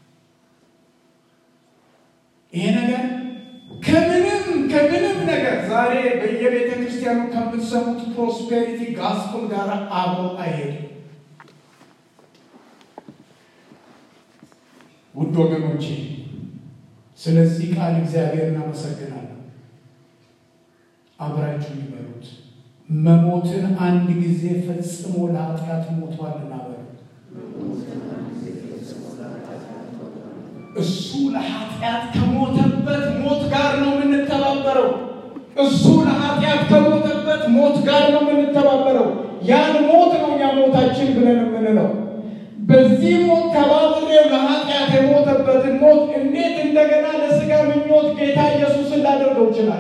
ይሄ ነገር ከምንም ከምንም ነገር ዛሬ በየቤተ ክርስቲያኑ ከምትሰሙት ፕሮስፔሪቲ ጋስፕል ጋር አብሮ አይሄድም። ውድ ወገኖቼ ስለዚህ ቃል እግዚአብሔር እናመሰግናለን። አብራችሁ ይበሉት። መሞትን አንድ ጊዜ ፈጽሞ ለኃጢአት ሞቷልና በሉት። እሱ ለኃጢአት ከሞተበት ሞት ጋር ነው የምንተባበረው። እሱ ለኃጢአት ከሞተበት ሞት ጋር ነው የምንተባበረው። ያን ሞት ነው እኛ ሞታችን ብለን የምንለው። በዚህ ሞት ተባብሬው ለኃጢአት የሞተበትን ሞት እንዴት እንደገና ለሥጋ ምኞት ጌታ ኢየሱስን ላደርገው ይችላል?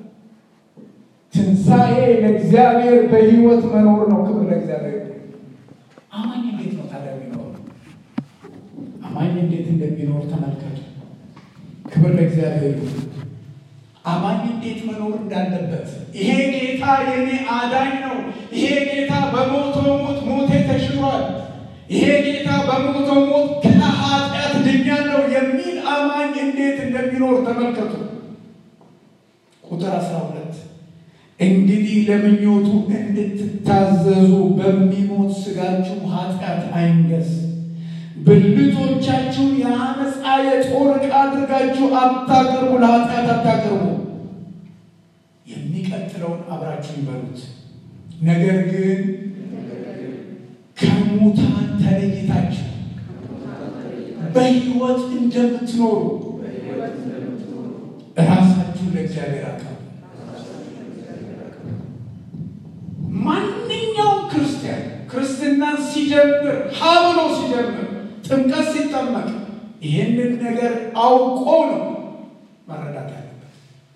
ትንሣኤ ለእግዚአብሔር በሕይወት መኖር ነው። ክብር ለእግዚአብሔር። አማኝ እንዴት ነው ታዲያ የሚኖር? አማኝ እንዴት እንደሚኖር ተመልከቱ። ክብር ለእግዚአብሔር። አማኝ እንዴት መኖር እንዳለበት ይሄ ጌታ የኔ አዳኝ ነው። ይሄ ጌታ በሞተው ሞት ሞቴ ተሽሯል። ይሄ ጌታ በሞተው ሞት ከኃጢአት ድኛለሁ የሚል አማኝ እንዴት እንደሚኖር ተመልከቱ። ቁጥር አስራ ሁለት እንግዲህ ለምኞቱ እንድትታዘዙ በሚሞት ሥጋችሁ ኃጢአት አይንገስ፣ ብልቶቻችሁን የአመፃ የጦር ዕቃ አድርጋችሁ አታቅርቡ፣ ለኃጢአት አታቅርቡ። የሚቀጥለውን አብራችሁ ይበሉት። ነገር ግን ከሙታን ተለይታችሁ በሕይወት እንደምትኖሩ ራሳችሁን ለእግዚአብሔር አቅርቡ። ማንኛውም ክርስቲያን ክርስትናን ሲጀምር ሀ ብሎ ሲጀምር ጥምቀት ሲጠመቅ ይህንን ነገር አውቆ ነው መረዳት ያለበት።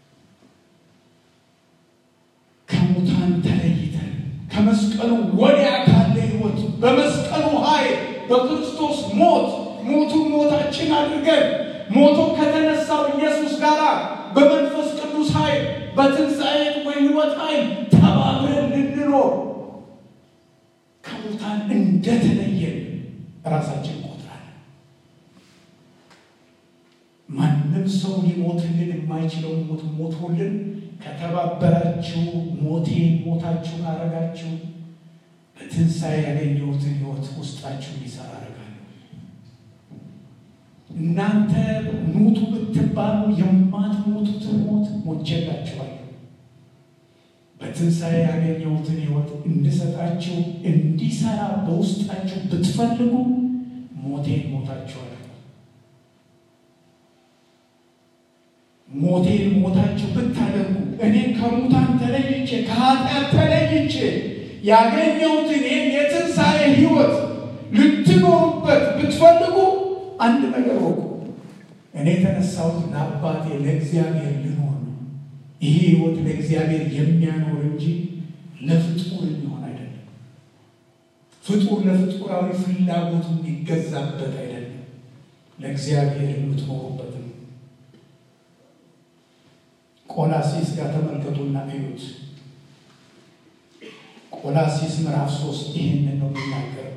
ከሙታን ተለይተን ከመስቀሉ ወዲያ ካለ ሕይወት በመስቀሉ ኃይል በክርስቶስ ሞት ሞቱን ሞታችን አድርገን ሞቶ ከተነሳው ኢየሱስ ጋር በመንፈስ ቅዱስ ኃይል በትንሣኤ በሕይወት ኃይል ተባብረን ልንኖር ከሙታን እንደተለየን ራሳችን ቆጥራለን። ማንም ሰው ሊሞትልን የማይችለውን ሞት ሞቶልን ከተባበራችሁ ሞቴን ሞታችሁን አረጋችሁ በትንሣኤ ያገኘሁትን ሕይወት ውስጣችሁ ሊሰራ አረጋለሁ። እናንተ ሙቱ ብትባሉ የማትሞቱትን ሞት ሞቼላችኋለሁ። በትንሣኤ ያገኘሁትን ሕይወት እንድሰጣችሁ እንዲሰራ በውስጣችሁ ብትፈልጉ ሞቴን ሞታችኋል። ሞቴን ሞታችሁ ብታደርጉ እኔ ከሙታን ተለይቼ ከኃጢአት ተለይቼ ያገኘሁትን ይህን የትንሣኤ ሕይወት ልትኖሩበት ብትፈልጉ አንድ ነገር ወቁ። እኔ የተነሳሁት ለአባቴ ለእግዚአብሔር ልኖር ነው። ይሄ ሕይወት ለእግዚአብሔር የሚያኖር እንጂ ለፍጡር የሚሆን አይደለም። ፍጡር ለፍጡራዊ ፍላጎቱ የሚገዛበት አይደለም። ለእግዚአብሔር የምትኖሩበት ነው። ቆላሲስ ጋር ተመልከቱና እዩት። ቆላሲስ ምዕራፍ ሶስት ይህንን ነው የሚናገረው።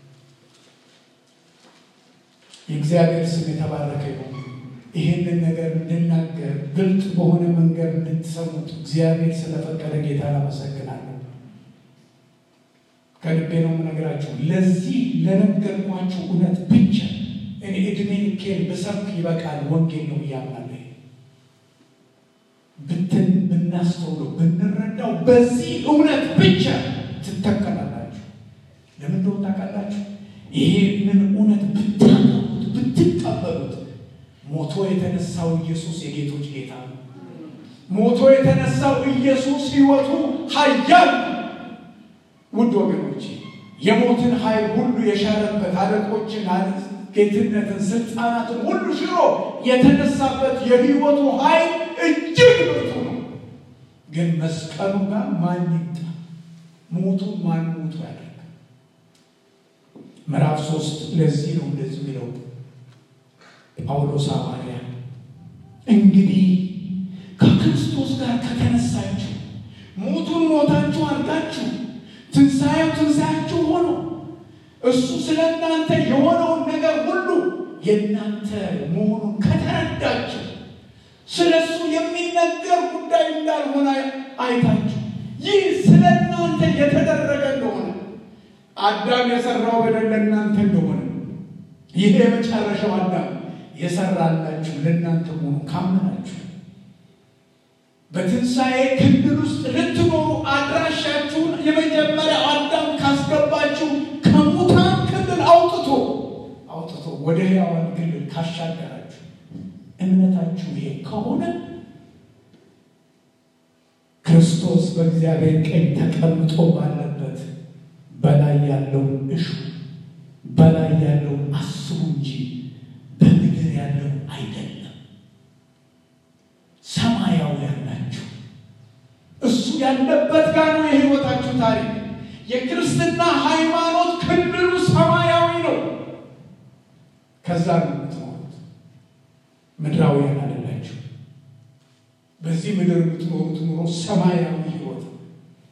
የእግዚአብሔር ስም የተባረከ ይሁን። ይህንን ነገር እንድናገር ግልጥ በሆነ መንገድ እንድትሰሙት እግዚአብሔር ስለፈቀደ ጌታ አመሰግናለሁ። ከልቤ ነው የምነግራችሁ። ለዚህ ለነገርኳችሁ እውነት ብቻ እኔ እድሜ ልኬን ብሰብክ ይበቃል። ወንጌል ነው እያምናለሁ። ብትን ብናስተውለው ብንረዳው በዚህ እውነት ብቻ ትተከላላችሁ። ለምን እንደሆነ ታውቃላችሁ? ይሄንን እውነት ብታቀቡት ብትቀበሉት ሞቶ የተነሳው ኢየሱስ የጌቶች ጌታ ነው። ሞቶ የተነሳው ኢየሱስ ሕይወቱ ኃያል ውድ ወገኖች የሞትን ኃይል ሁሉ የሻረበት አለቆችን፣ ጌትነትን፣ ስልጣናትን ሁሉ ሽሮ የተነሳበት የሕይወቱ ኃይል እጅግ ብርቱ ነው። ግን መስቀሉ ጋር ማን ይምጣ? ሞቱን ማን ሞቱ ያደርግ? ምዕራፍ ሶስት ለዚህ ነው እንደዚህ የሚለው ጳውሎስ ሐዋርያ እንግዲህ ከክርስቶስ ጋር ከተነሳችሁ ሞቱን ሞታችሁ አድርጋችሁ ትንሣኤው ትንሣያችሁ ሆኖ እሱ ስለ እናንተ የሆነውን ነገር ሁሉ የእናንተ መሆኑን ከተረዳችሁ ስለ እሱ የሚነገር ጉዳይ እንዳልሆነ አይታችሁ ይህ ስለ እናንተ የተደረገ እንደሆነ አዳም የሰራው በደል ለእናንተ እንደሆነ ይህ የመጨረሻው አዳም የሰራላችሁ ለእናንተ መሆኑ ካመናችሁ በትንሣኤ ክልል ውስጥ ልትኖሩ አድራሻችሁን የመጀመሪያው አዳም ካስገባችሁ ከሙታን ክልል አውጥቶ አውጥቶ ወደ ሕያዋን ክልል ካሻገራችሁ እምነታችሁ ይሄ ከሆነ ክርስቶስ በእግዚአብሔር ቀኝ ተቀምጦ ባለበት በላይ ያለውን እሹ በላይ ያለውን አስቡ እንጂ በምድር ያለውን አይደለም። ሰማያውያን ናችሁ። እሱ ያለበት ጋር ነው የሕይወታችሁ ታሪክ። የክርስትና ሃይማኖት ክልሉ ሰማያዊ ነው። ከዛ ነው የምትኖሩት። ምድራውያን አይደላችሁ። በዚህ ምድር የምትኖሩት ኑሮ ሰማያዊ ሕይወት ነው።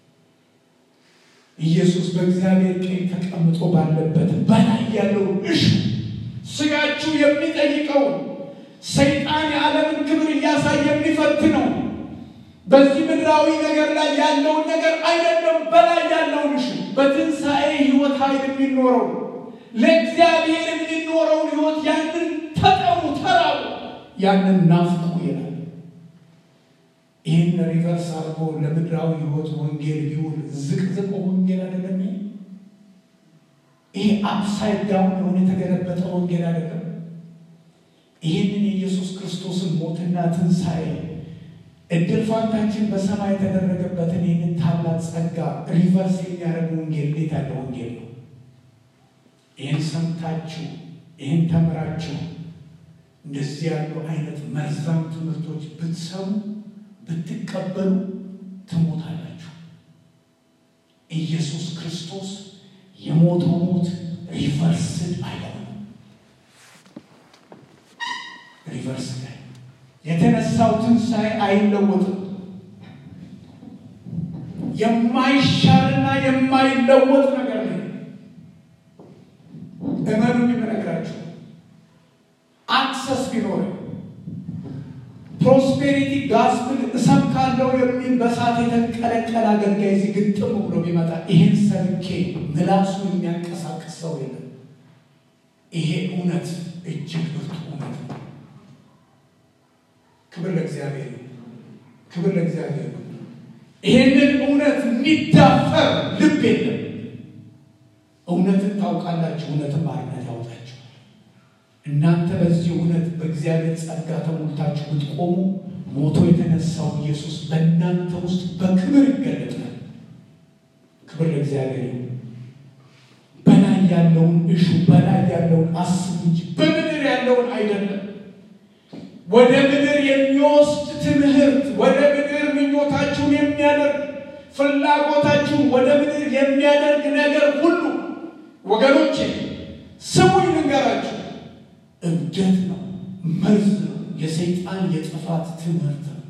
ኢየሱስ በእግዚአብሔር ቀኝ ተቀምጦ ባለበት በላይ ያለው እሹ ስጋችሁ የሚጠይቀው ሰይጣን የዓለምን ክብር እያሳየ የሚፈትነው በዚህ ምድራዊ ነገር ላይ ያለውን ነገር አይደለም፣ በላይ ያለውን እሹ በትንሣኤ ሕይወት ኃይል የሚኖረው ለእግዚአብሔር የሚኖረውን ሕይወት ያንን ተጠሙ፣ ተራቡ፣ ያንን ናፍቁ ይላል። ይህን ሪቨርስ አድርጎ ለምድራዊ ሕይወት ወንጌል ቢውል ዝቅዝቅ ወንጌል አይደለም። ይሄ አፕሳይድ ዳውን የሆነ የተገለበጠ ወንጌል አይደለም። ይህንን የኢየሱስ ክርስቶስን ሞትና ትንሣኤ እድል ፋንታችን በሰማይ የተደረገበትን ይህንን ታላቅ ጸጋ ሪቨርስ የሚያደርግ ወንጌል እንዴት ያለ ወንጌል ነው! ይህን ሰምታችሁ ይህን ተምራችሁ እንደዚህ ያሉ አይነት መርዛም ትምህርቶች ብትሰሙ ብትቀበሉ ትሞታላችሁ። ኢየሱስ ክርስቶስ የሞተው ሞት ሪቨርስድ አይሆንም። ሪቨርስ ላይ የተነሳው ትንሣኤ አይለወጥም። የማይሻልና የማይለወጥ ነገር ነው። እመኑ የምነግራችሁ አክሰስ ቢኖር ፕሮስፔሪቲ ጋስፕል እሰብካለሁ የሚል በሳት የተንቀለቀለ አገልጋይ እዚህ ግጥም ብሎ ቢመጣ ይህን ሰብኬ ምላሱ የሚያንቀሳቅስ ሰው የለም። ይሄ እውነት እጅግ ብርቱ እውነት ነው። ክብር ለእግዚአብሔር ነው። ክብር ለእግዚአብሔር ነው። ይሄንን እውነት የሚዳፈር ልብ የለም። እውነትን ታውቃላችሁ፣ እውነትን ባርነት ያወጣችሁ። እናንተ በዚህ እውነት በእግዚአብሔር ጸጋ ተሞልታችሁ ብትቆሙ ሞቶ የተነሳው ኢየሱስ በእናንተ ውስጥ በክብር ይገለጣል። ክብር ለእግዚአብሔር ነው። በላይ ያለውን እሹ፣ በላይ ያለውን አስቡ እንጂ በምድር ያለውን አይደለም። ወደ ምድር የሚወስድ ትምህርት፣ ወደ ምድር ምኞታችሁን የሚያደርግ ፍላጎታችሁን ወደ ምድር የሚያደርግ ነገር ሁሉ ወገኖቼ ስሙኝ ልንገራችሁ፣ እብደት ነው፣ መርዝ ነው፣ የሰይጣን የጥፋት ትምህርት ነው።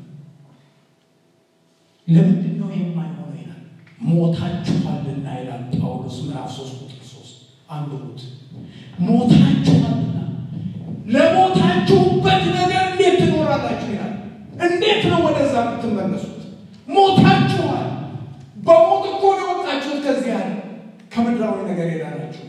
ለምንድን ነው የማይሆነው ይላል? ሞታችኋልና ይላል ጳውሎስ ምዕራፍ ሶስት ቁጥር ሶስት አንብቡት። ሞታችኋልና ለሞታችሁበት ነገር እንዴት ትኖራላችሁ ይላል። እንዴት ነው ወደዛ የምትመለሱት? ሞታችኋል። በሞት እኮ ነው የወጣችሁት ከዚህ ያለ ከምድራዊ ነገር የዳናችሁት።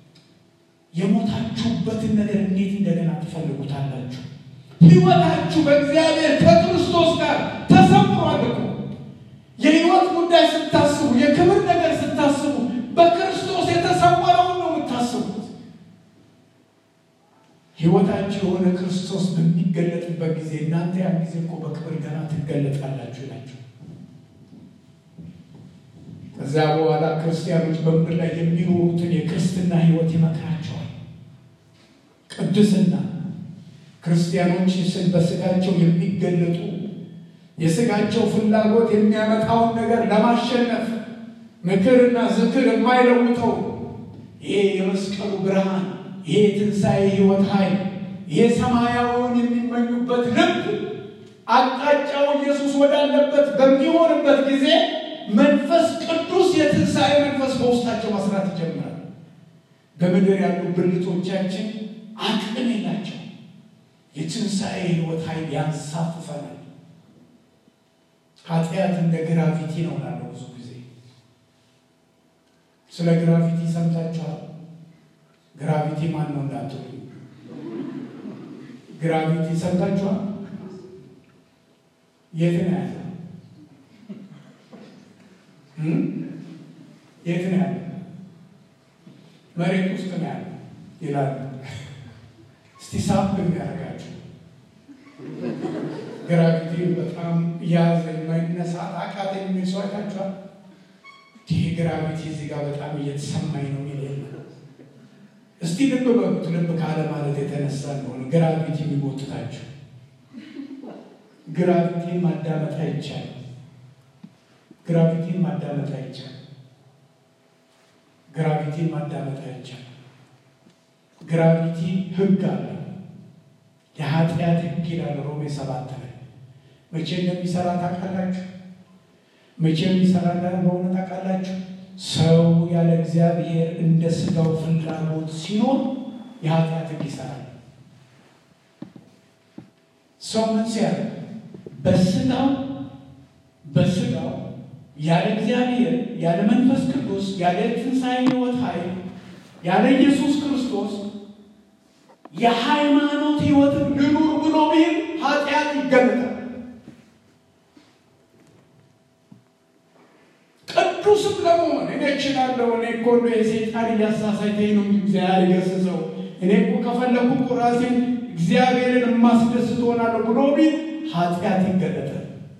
የሞታችሁበትን ነገር እንዴት እንደገና ትፈልጉታላችሁ? ሕይወታችሁ በእግዚአብሔር ከክርስቶስ ጋር ተሰምሯል እኮ። የሕይወት ጉዳይ ስታስቡ፣ የክብር ነገር ስታስቡ በክርስቶስ የተሰወረውን ነው የምታስቡት። ሕይወታችሁ የሆነ ክርስቶስ በሚገለጥበት ጊዜ እናንተ ያን ጊዜ እኮ በክብር ገና ትገለጣላችሁ ይላችሁ። ከዚያ በኋላ ክርስቲያኖች በምድር ላይ የሚኖሩትን የክርስትና ሕይወት ይመክራቸዋል። ቅድስና ክርስቲያኖች ስል በስጋቸው የሚገለጡ የስጋቸው ፍላጎት የሚያመጣውን ነገር ለማሸነፍ ምክርና ዝክር የማይለውጠው ይሄ የመስቀሉ ብርሃን ይሄ የትንሣኤ ሕይወት ኃይል ይሄ ሰማያዊውን የሚመኙበት ልብ አቅጣጫው ኢየሱስ ወዳለበት በሚሆንበት ጊዜ መንፈስ ቅዱስ የትንሣኤ መንፈስ በውስጣቸው መስራት ይጀምራል። በምድር ያሉ ብልቶቻችን አቅም የላቸው። የትንሣኤ ሕይወት ኃይል ያንሳፍፈናል። ኃጢአት እንደ ግራቪቲ ነው ላለው ብዙ ጊዜ ስለ ግራቪቲ ሰምታችኋል። ግራቪቲ ማን ነው እንዳትሉ፣ ግራቪቲ ሰምታችኋል። የት ነው ያለ? የት ነው ያለ? መሬት ውስጥ ነው ያለ ይላሉ። እስቲ ሳብ የሚያደርጋችሁ ግራቪቲ በጣም ያዘ የማይነሳ አቃተ የሚል ሰው አይታችኋል። ይህ ግራቪቲ እዚህ ጋር በጣም እየተሰማኝ ነው የሚል የለ። እስቲ ልብ በሉት። ልብ ካለ ማለት የተነሳ እንደሆነ ግራቪቲ የሚጎትታችሁ ግራቪቲን ማዳመጥ አይቻልም። ግራቪቲን ማዳመጥ አይቻልም። ግራቪቲን ማዳመጥ አይቻልም። ግራቪቲ ህግ አለ። የኃጢአት ህግ ይላል ሮሜ ሰባት ላይ መቼ እንደሚሰራ ታውቃላችሁ? መቼ የሚሰራ እንደሆነ ታውቃላችሁ? ሰው ያለ እግዚአብሔር እንደ ስጋው ፍላጎት ሲኖር የኃጢአት ህግ ይሰራል። ሰው ምን ሲያደርግ በስጋው በስጋው ያለ እግዚአብሔር ያለ መንፈስ ቅዱስ ያለ ትንሣኤ ሕይወት ኃይል ያለ ኢየሱስ ክርስቶስ የሃይማኖት ህይወትን ልኑር ብሎ ቢል ኃጢአት ይገለጣል። ቅዱስም ለመሆን እኔ እችላለሁ፣ እኔ እኮ እንደው የሰይጣን እያሳሳተኝ ነው እንጂ እግዚአብሔር ይገስጸው፣ እኔ እኮ ከፈለኩ እኮ ራሴን እግዚአብሔርን የማስደስት ሆናለሁ ብሎ ቢል ኃጢአት ይገለጣል።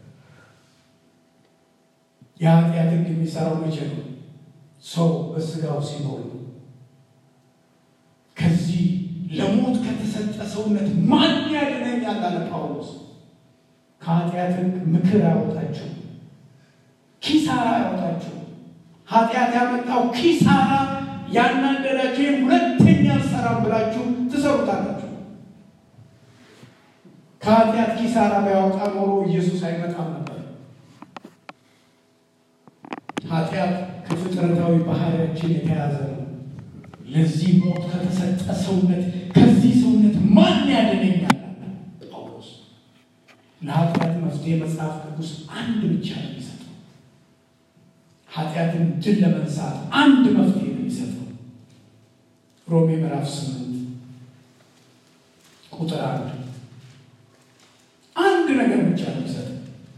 የኃጢአት ህግ የሚሰራው መቼ ነው? ሰው በስጋው ሲኖር ነው። ከዚህ ለሞት ከተሰጠ ሰውነት ማን ያድነኛል አለ ጳውሎስ። ከኃጢአት ህግ ምክር አያወጣችሁ፣ ኪሳራ አያወጣችሁ። ኃጢአት ያመጣው ኪሳራ ያናደዳችሁ ይህም ሁለተኛ አልሰራም ብላችሁ ትሰሩታላችሁ። ከኃጢአት ኪሳራ ባያወጣ ኖሮ ኢየሱስ አይመጣም ነበር። ኃጢአት ከፍጥረታዊ ባህሪያችን የተያዘ ነው። ለዚህ ሞት ከተሰጠ ሰውነት ከዚህ ሰውነት ማን ያድነኛል? ጳውሎስ ለኃጢአት መፍትሄ መጽሐፍ ቅዱስ አንድ ብቻ ነው የሚሰጠው። ኃጢአትን ድል ለመንሳት አንድ መፍትሄ ነው የሚሰጠው። ሮሜ ምዕራፍ ስምንት ቁጥር አንድ አንድ ነገር ብቻ ነው የሚሰጠው።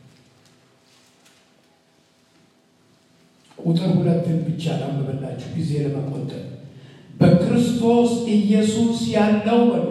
ቁጥር ሁለትን ብቻ ላንብበላችሁ ጊዜ ለመቆጠብ በክርስቶስ ኢየሱስ ያለው በሉ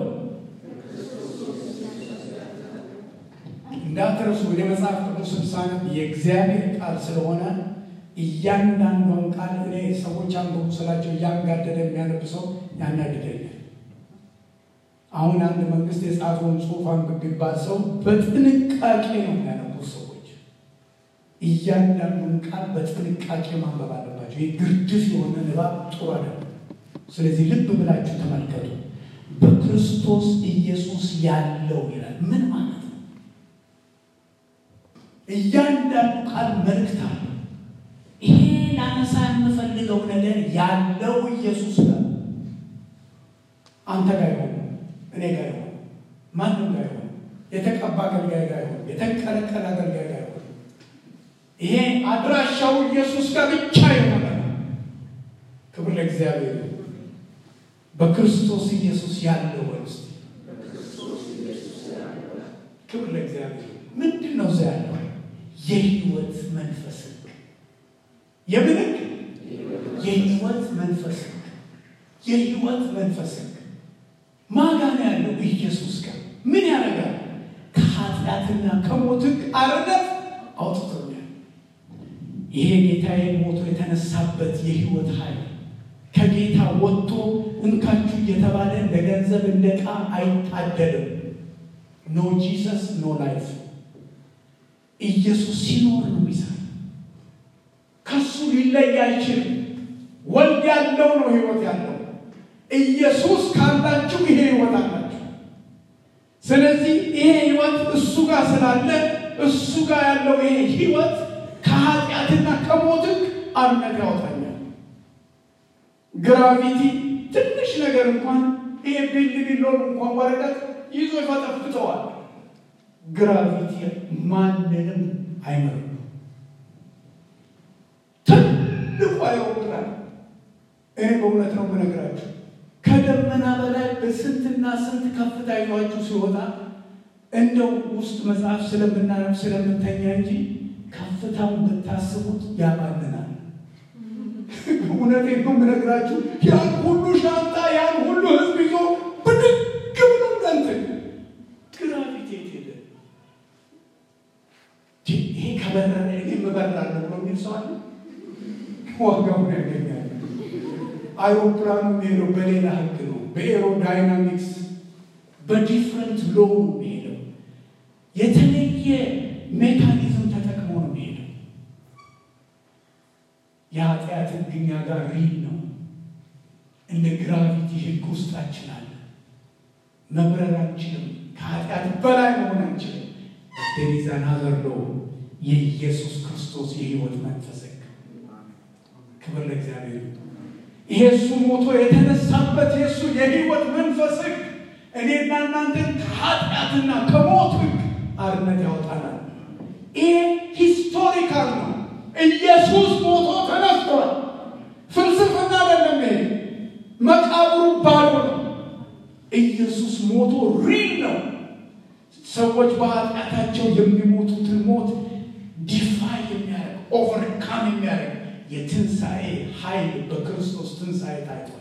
እንዳትረሱ። ወደ መጽሐፍ ቅዱስ ሳነብ የእግዚአብሔር ቃል ስለሆነ እያንዳንዷን ቃል እኔ ሰዎች አንብቡ ስላቸው እያንጋደደ የሚያነብ ሰው ያናድደኛል። አሁን አንድ መንግስት የጻፈውን ጽሑፍ አንብብ ቢባል ሰው በጥንቃቄ ነው የሚያነቡት ሰዎች። እያንዳንዱን ቃል በጥንቃቄ ማንበብ አለባቸው። የግርድፍ የሆነ ንባብ ጥሩ አይደለም። ስለዚህ ልብ ብላችሁ ተመልከቱ። በክርስቶስ ኢየሱስ ያለው ይላል። ምን ማለት ነው? እያንዳንዱ ቃል መልእክት አለው። ይሄ ላነሳ የምፈልገው ነገር ያለው ኢየሱስ ጋር አንተ ጋር ይሆን፣ እኔ ጋር ይሆን፣ ማንም ጋር ይሆን፣ የተቀባ አገልጋይ ጋር ይሆን፣ የተቀለቀለ አገልጋይ ጋር ይሆን፣ ይሄ አድራሻው ኢየሱስ ጋር ብቻ የሆነ ክብር ለእግዚአብሔር። በክርስቶስ ኢየሱስ ያለው ወንስ ክብር ለእግዚአብሔር። ምንድን ነው እዛ ያለው? የህይወት መንፈስ የምን ህግ? የህይወት መንፈስ የህይወት መንፈስ ማጋን ያለው ኢየሱስ ጋር ምን ያደርጋል? ከኃጢአትና ከሞት ህግ አርነት አውጥቶኛል። ይሄ ጌታዬ ሞቶ የተነሳበት የህይወት ኃይል ከጌታ ወጥቶ እንካችሁ እየተባለ እንደ ገንዘብ እንደ ዕቃ አይታደልም። ኖ ጂሰስ ኖ ላይፍ። ኢየሱስ ሲኖር ነው የሚሰራ። ከሱ ሊለይ አይችልም። ወልድ ያለው ነው ህይወት ያለው። ኢየሱስ ካላችሁ ይሄ ህይወት አላችሁ። ስለዚህ ይሄ ህይወት እሱ ጋር ስላለ እሱ ጋር ያለው ይሄ ህይወት ከኃጢአትና ከሞት ህግ አርነት ያወጣኛል። ግራቪቲ ትንሽ ነገር እንኳን ይሄ ቢል ቢሎን እንኳን ወረቀት ይዞ ይፈጠፍጠዋል። ግራቪቲ ማንንም አይመርም። ትልቁ አይሮፕላን እኔ በእውነት ነው የምነግራችሁ ከደመና በላይ በስንትና ስንት ከፍታ ይዟችሁ ሲወጣ እንደው ውስጥ መጽሐፍ ስለምናነብ ስለምተኛ እንጂ ከፍታውን ብታስቡት ያባልናል። እውነቴን ነው የምነግራችሁ። ያን ሁሉ ሻንጣ ያን ሁሉ ህዝብ ይዞ ብድግ ብሎ እንትን ግራቪቴት ሄደ። ይሄ ከበረረ እኔ እበራለሁ ብሎ የሚል ሰው አለ። ዋጋውን ያገኛል። አይሮፕላኑ የሚሄደው በሌላ ህግ ነው። በኤሮዳይናሚክስ በዲፍረንት ሎ ነው የሚሄደው። የተለየ ሜካኒዝም ተጠቅሞ ነው የሚሄደው። የኃጢአት ህግ እኛ ጋር ሪል ነው። እንደ ግራቪቲ ህግ ውስጣችን አለ። መብረር አንችልም። ከኃጢአት በላይ መሆን አንችልም። ደሪዛን ሀዘር ሎ የኢየሱስ ክርስቶስ የህይወት መንፈስ ህግ ክብር ለእግዚአብሔር። ይሄ እሱ ሞቶ የተነሳበት የእሱ የህይወት መንፈስ ህግ እኔና እናንተን ከኃጢአትና ከሞት ህግ አርነት ያወጣናል። ይሄ ሂስቶሪካል ነው። ኢየሱስ ሞቶ ተነስቷል። ፍልስፍና አይደለም። ይሄ ሞቶ ሪል ነው። ሰዎች በኃጢአታቸው የሚሞቱትን ሞት ዲፋይ የሚያደርግ ኦቨርካም የሚያደርግ የትንሣኤ ኃይል በክርስቶስ ትንሣኤ ታይቷል።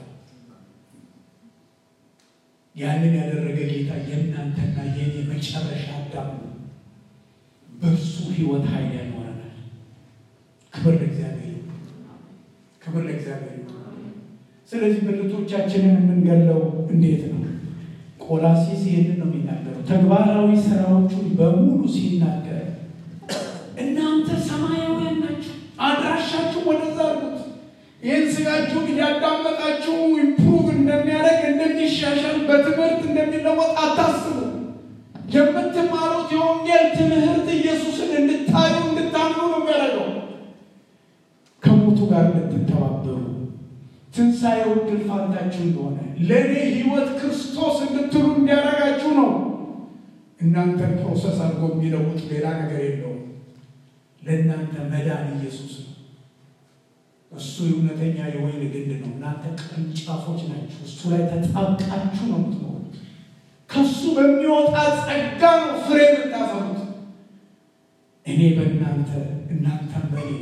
ያንን ያደረገ ጌታ የእናንተና የኔ መጨረሻ አዳም ነው። በእርሱ ሕይወት ኃይል ያኖረናል። ክብር ለእግዚአብሔር፣ ክብር ለእግዚአብሔር። ስለዚህ ብልቶቻችንን የምንገለው እንዴት ነው? ቆላሲስ ይህንን ነው የሚናገረው። ተግባራዊ ስራዎቹን በሙሉ ሲናገር እናንተ ሰማያውያን ናችሁ፣ አድራሻችሁ ወደዛ አሉት። ይህን ስጋችሁን እያዳመጣችሁ ኢምፕሩቭ እንደሚያደርግ እንደሚሻሻል፣ በትምህርት እንደሚለወጥ አታስቡ። የምትማሩት የወንጌል ትምህርት ኢየሱስን እንድታዩ እንድታምኑ ነው የሚያደርገው። ከሞቱ ጋር እንድትተባበሩ ትንሣኤው ድል ፋንታችሁ እንደሆነ ለእኔ ሕይወት ክርስቶስ እንድትሉ እንዲያደርጋችሁ ነው። እናንተን ፕሮሰስ አድርጎ የሚለውጥ ሌላ ነገር የለውም። ለእናንተ መዳን ኢየሱስ ነው። እሱ እውነተኛ የወይን ግንድ ነው። እናንተ ቅርንጫፎች ናችሁ። እሱ ላይ ተጣብቃችሁ ነው የምትኖሩት። ከሱ በሚወጣ ጸጋ ነው ፍሬ የምታፈሩት። እኔ በእናንተ እናንተም በእኔ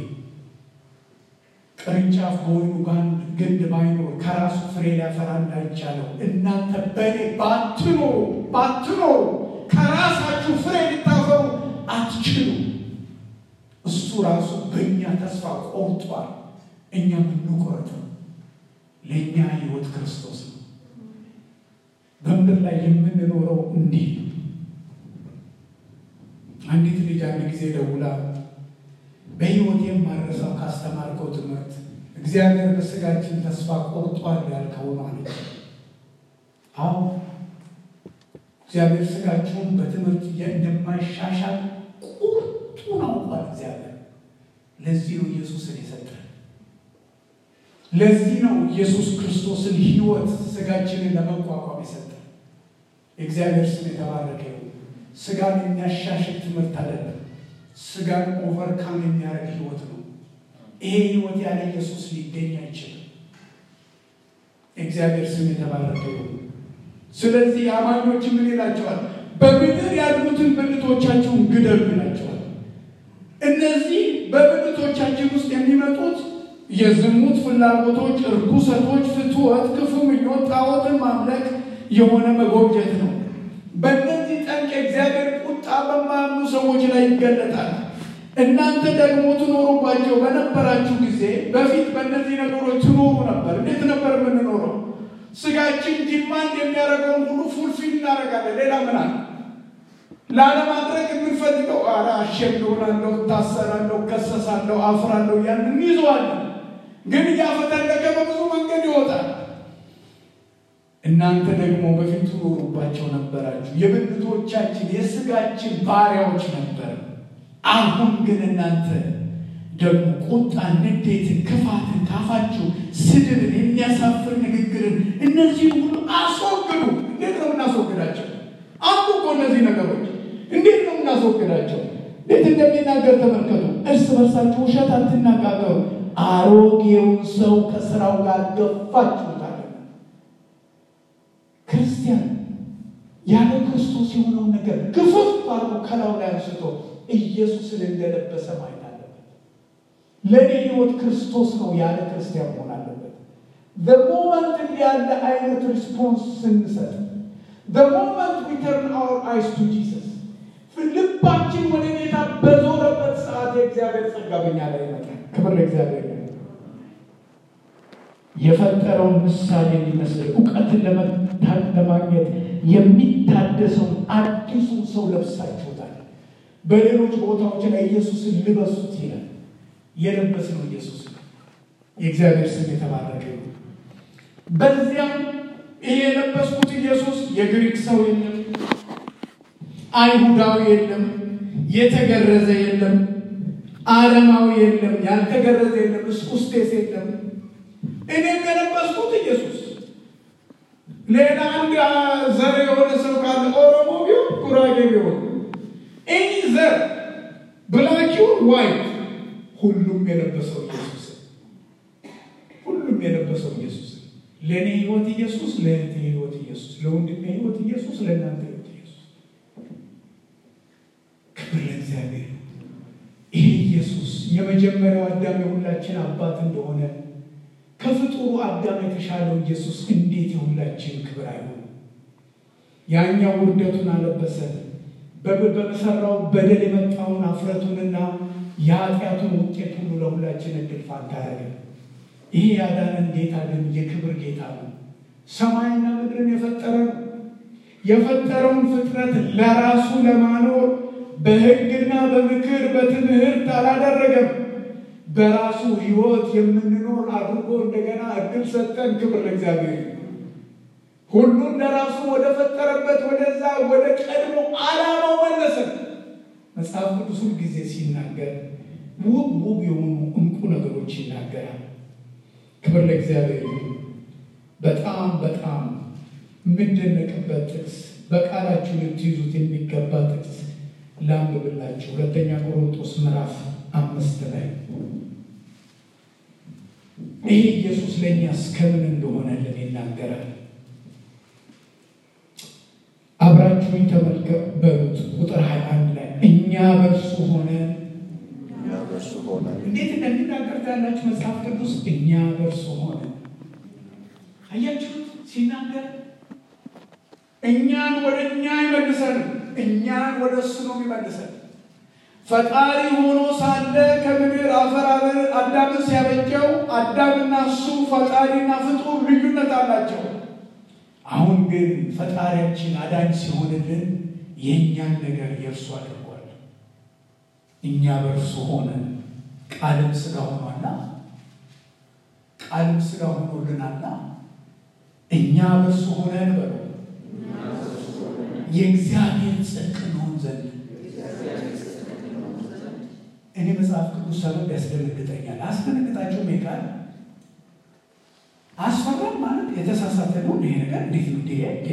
ቅርንጫፍ በወይኑ ግንድ ባይኖር ከራሱ ፍሬ ሊያፈራ እንዳይቻለው እናንተ በእኔ ባትኖሩ ባትኖሩ ከራሳችሁ ፍሬ ልታፈሩ አትችሉ። እሱ ራሱ በእኛ ተስፋ ቆርጧል። እኛ የምንቆረጠው ለእኛ ሕይወት ክርስቶስ ነው። በምድር ላይ የምንኖረው እንዲህ ነው። አንዲት ልጅ አንድ ጊዜ ደውላ በሕይወት የማረሳው ካስተማርከው ትምህርት እግዚአብሔር በስጋችን ተስፋ ቆርጧል ያልከው ነው አለች። አዎ እግዚአብሔር ስጋችሁን በትምህርት እንደማይሻሻል ቁርጡን አውቋል እግዚአብሔር። ለዚህ ነው ኢየሱስን የሰጠን። ለዚህ ነው ኢየሱስ ክርስቶስን ሕይወት ስጋችንን ለመቋቋም የሰጠን። የእግዚአብሔር ስም የተባረከ ይሁን። ስጋን የሚያሻሽል ትምህርት አይደለም። ስጋን ኦቨርካም የሚያደርግ ሕይወት ነው። ይሄ ሕይወት ያለ ኢየሱስ ሊገኝ አይችልም። የእግዚአብሔር ስም የተባረከ ይሁን። ስለዚህ አማኞች ምን ይላቸዋል? በምድር ያሉትን ብልቶቻችሁን ግደሉ ይላቸዋል። እነዚህ በብልቶቻችን ውስጥ የሚመጡት የዝሙት ፍላጎቶች፣ እርኩሰቶች፣ ፍትወት፣ ክፉ ምኞት፣ ጣዖትን ማምለክ የሆነ መጎብጀት ነው። በእነዚህ ጠንቅ የእግዚአብሔር ቁጣ በማያምኑ ሰዎች ላይ ይገለጣል። እናንተ ደግሞ ትኖሩባቸው በነበራችሁ ጊዜ በፊት በእነዚህ ነገሮች ትኖሩ ነበር። እንዴት ነበር የምንኖረው? ስጋችን ዲማንድ የሚያደርገውን ሁሉ ፉልፊል እናደርጋለን። ሌላ ምን አለ? ላለማድረግ የምንፈልገው አ አሸም ሆናለሁ፣ እታሰራለሁ፣ ከሰሳለሁ፣ አፍራለሁ እያልን እንይዘዋለን። ግን እያፈተለቀ በብዙ መንገድ ይወጣል። እናንተ ደግሞ በፊት ትኖሩባቸው ነበራችሁ። የብልቶቻችን የስጋችን ባሪያዎች ነበር። አሁን ግን እናንተ ደግሞ ቁጣን፣ ንዴትን፣ ክፋትን ካፋችሁ ስድብን፣ የሚያሳፍር ንግግርን እነዚህ ሁሉ አስወግዱ። እንዴት ነው የምናስወግዳቸው? አንዱ እኮ እነዚህ ነገሮች እንዴት ነው የምናስወግዳቸው? እንዴት እንደሚናገር ተመልከቱ። እርስ በርሳችሁ ውሸት አትናጋገሩ፣ አሮጌውን ሰው ከስራው ጋር ገፋችሁታል። ክርስቲያን ያለ ክርስቶስ የሆነውን ነገር ግፍፍ አድርጎ ከላዩ ላይ አንስቶ ኢየሱስን እንደለበሰ ማየት አለበት። ለእኔ ሕይወት ክርስቶስ ነው ያለ ክርስቲያን መሆን አለበት። በሞመንት እንዲህ ያለ አይነት ሪስፖንስ ስንሰጥ በሞመንት ዊ ተርን አወር አይስ ቱ ጂሰስ ልባችን ወደ ጌታ በዞረበት ሰዓት የእግዚአብሔር ጸጋ በኛ ላይ ይመጣል። ክብር ለእግዚአብሔር። የፈጠረውን ምሳሌ የሚመስል እውቀትን ለማግኘት የሚታደሰውን አዲሱን ሰው ለብሳችሁታል። በሌሎች ቦታዎች ላይ ኢየሱስን ልበሱት ይላል። የለበስነው ኢየሱስ ነው። የእግዚአብሔር ስም የተባረከ ነው። በዚያም ይሄ የለበስኩት ኢየሱስ የግሪክ ሰው የለም፣ አይሁዳዊ የለም፣ የተገረዘ የለም፣ አረማዊ የለም፣ ያልተገረዘ የለም፣ እስኩስቴስ የለም። እኔም የለበስኩት ኢየሱስ ሌላ አንድ ዘር የሆነ ሰው ካለ ኦሮሞ ቢሆን ጉራጌ ቢሆን ኤኒ ዘር ብላክ ይሁን ዋይት ሁሉም የለበሰው ኢየሱስ ሁሉም የለበሰው ኢየሱስ ለእኔ ህይወት ኢየሱስ፣ ለእህቴ ህይወት ኢየሱስ፣ ለወንድሜ ህይወት ኢየሱስ፣ ለእናንተ ህይወት ኢየሱስ። ክብር ለእግዚአብሔር። ይሄ ኢየሱስ የመጀመሪያው አዳም የሁላችን አባት እንደሆነ ከፍጡሩ አዳም የተሻለው ኢየሱስ እንዴት የሁላችን ክብር አይሆንም? ያኛው ውርደቱን አለበሰ። በሰራው በደል የመጣውን አፍረቱንና የኃጢአቱን ውጤት ሁሉ ለሁላችን እድል ፋንታ ያደረገ ይህ ያዳነን ጌታ ግን የክብር ጌታ ነው። ሰማይና ምድርን የፈጠረ ነው። የፈጠረውን ፍጥረት ለራሱ ለማኖር በሕግና በምክር በትምህርት አላደረገም። በራሱ ሕይወት የምንኖር አድርጎ እንደገና እድል ሰጠን። ክብር ለእግዚአብሔር። ሁሉን ለራሱ ወደ ፈጠረበት ወደዛ ወደ ቀድሞ ዓላማው መለሰን። መጽሐፍ ቅዱስ ሁል ጊዜ ሲናገር ውብ ውብ የሆኑ እንቁ ነገሮች ይናገራል። ክብር ለእግዚአብሔር። በጣም በጣም የምደነቅበት ጥቅስ በቃላችሁ ልትይዙት የሚገባ ጥቅስ ላንብብላችሁ። ሁለተኛ ቆሮንቶስ ምዕራፍ አምስት ላይ ይህ ኢየሱስ ለእኛ እስከምን እንደሆነልን ይናገራል። አብራችሁኝ ተመልከቱ በሉት። ቁጥር ሀያ አንድ ላይ እኛ በእርሱ ሆነን እንዴት እንደሚናገር ታያላችሁ። መጽሐፍ ቅዱስ እኛ በእርሱ ሆነን አያችሁት ሲናገር እኛን ወደ እኛ አይመልሰንም። እኛን ወደ እሱ ነው የሚመልሰን። ፈጣሪ ሆኖ ሳለ ከምድር አፈር አዳምን ሲያበጀው አዳምና እሱ ፈጣሪና ፍጡር ልዩነት አላቸው። አሁን ግን ፈጣሪያችን አዳኝ ሲሆንልን የእኛን ነገር የእርሱ አድርጓል። እኛ በእርሱ ሆነን ቃልም ስጋ ሆኗልና ቃልም ስጋ ሆኖልናልና እኛ በእርሱ ሆነን በሉ የእግዚአብሔር ጽድቅ እንሆን ዘንድ እኔ መጽሐፍ ቅዱስ ሰበብ ያስደነግጠኛል። አስደነግጣቸውም ይቃል አስፈራም ማለት የተሳሳተ ነው። ይሄ ነገር እንዴት ነው? ዲ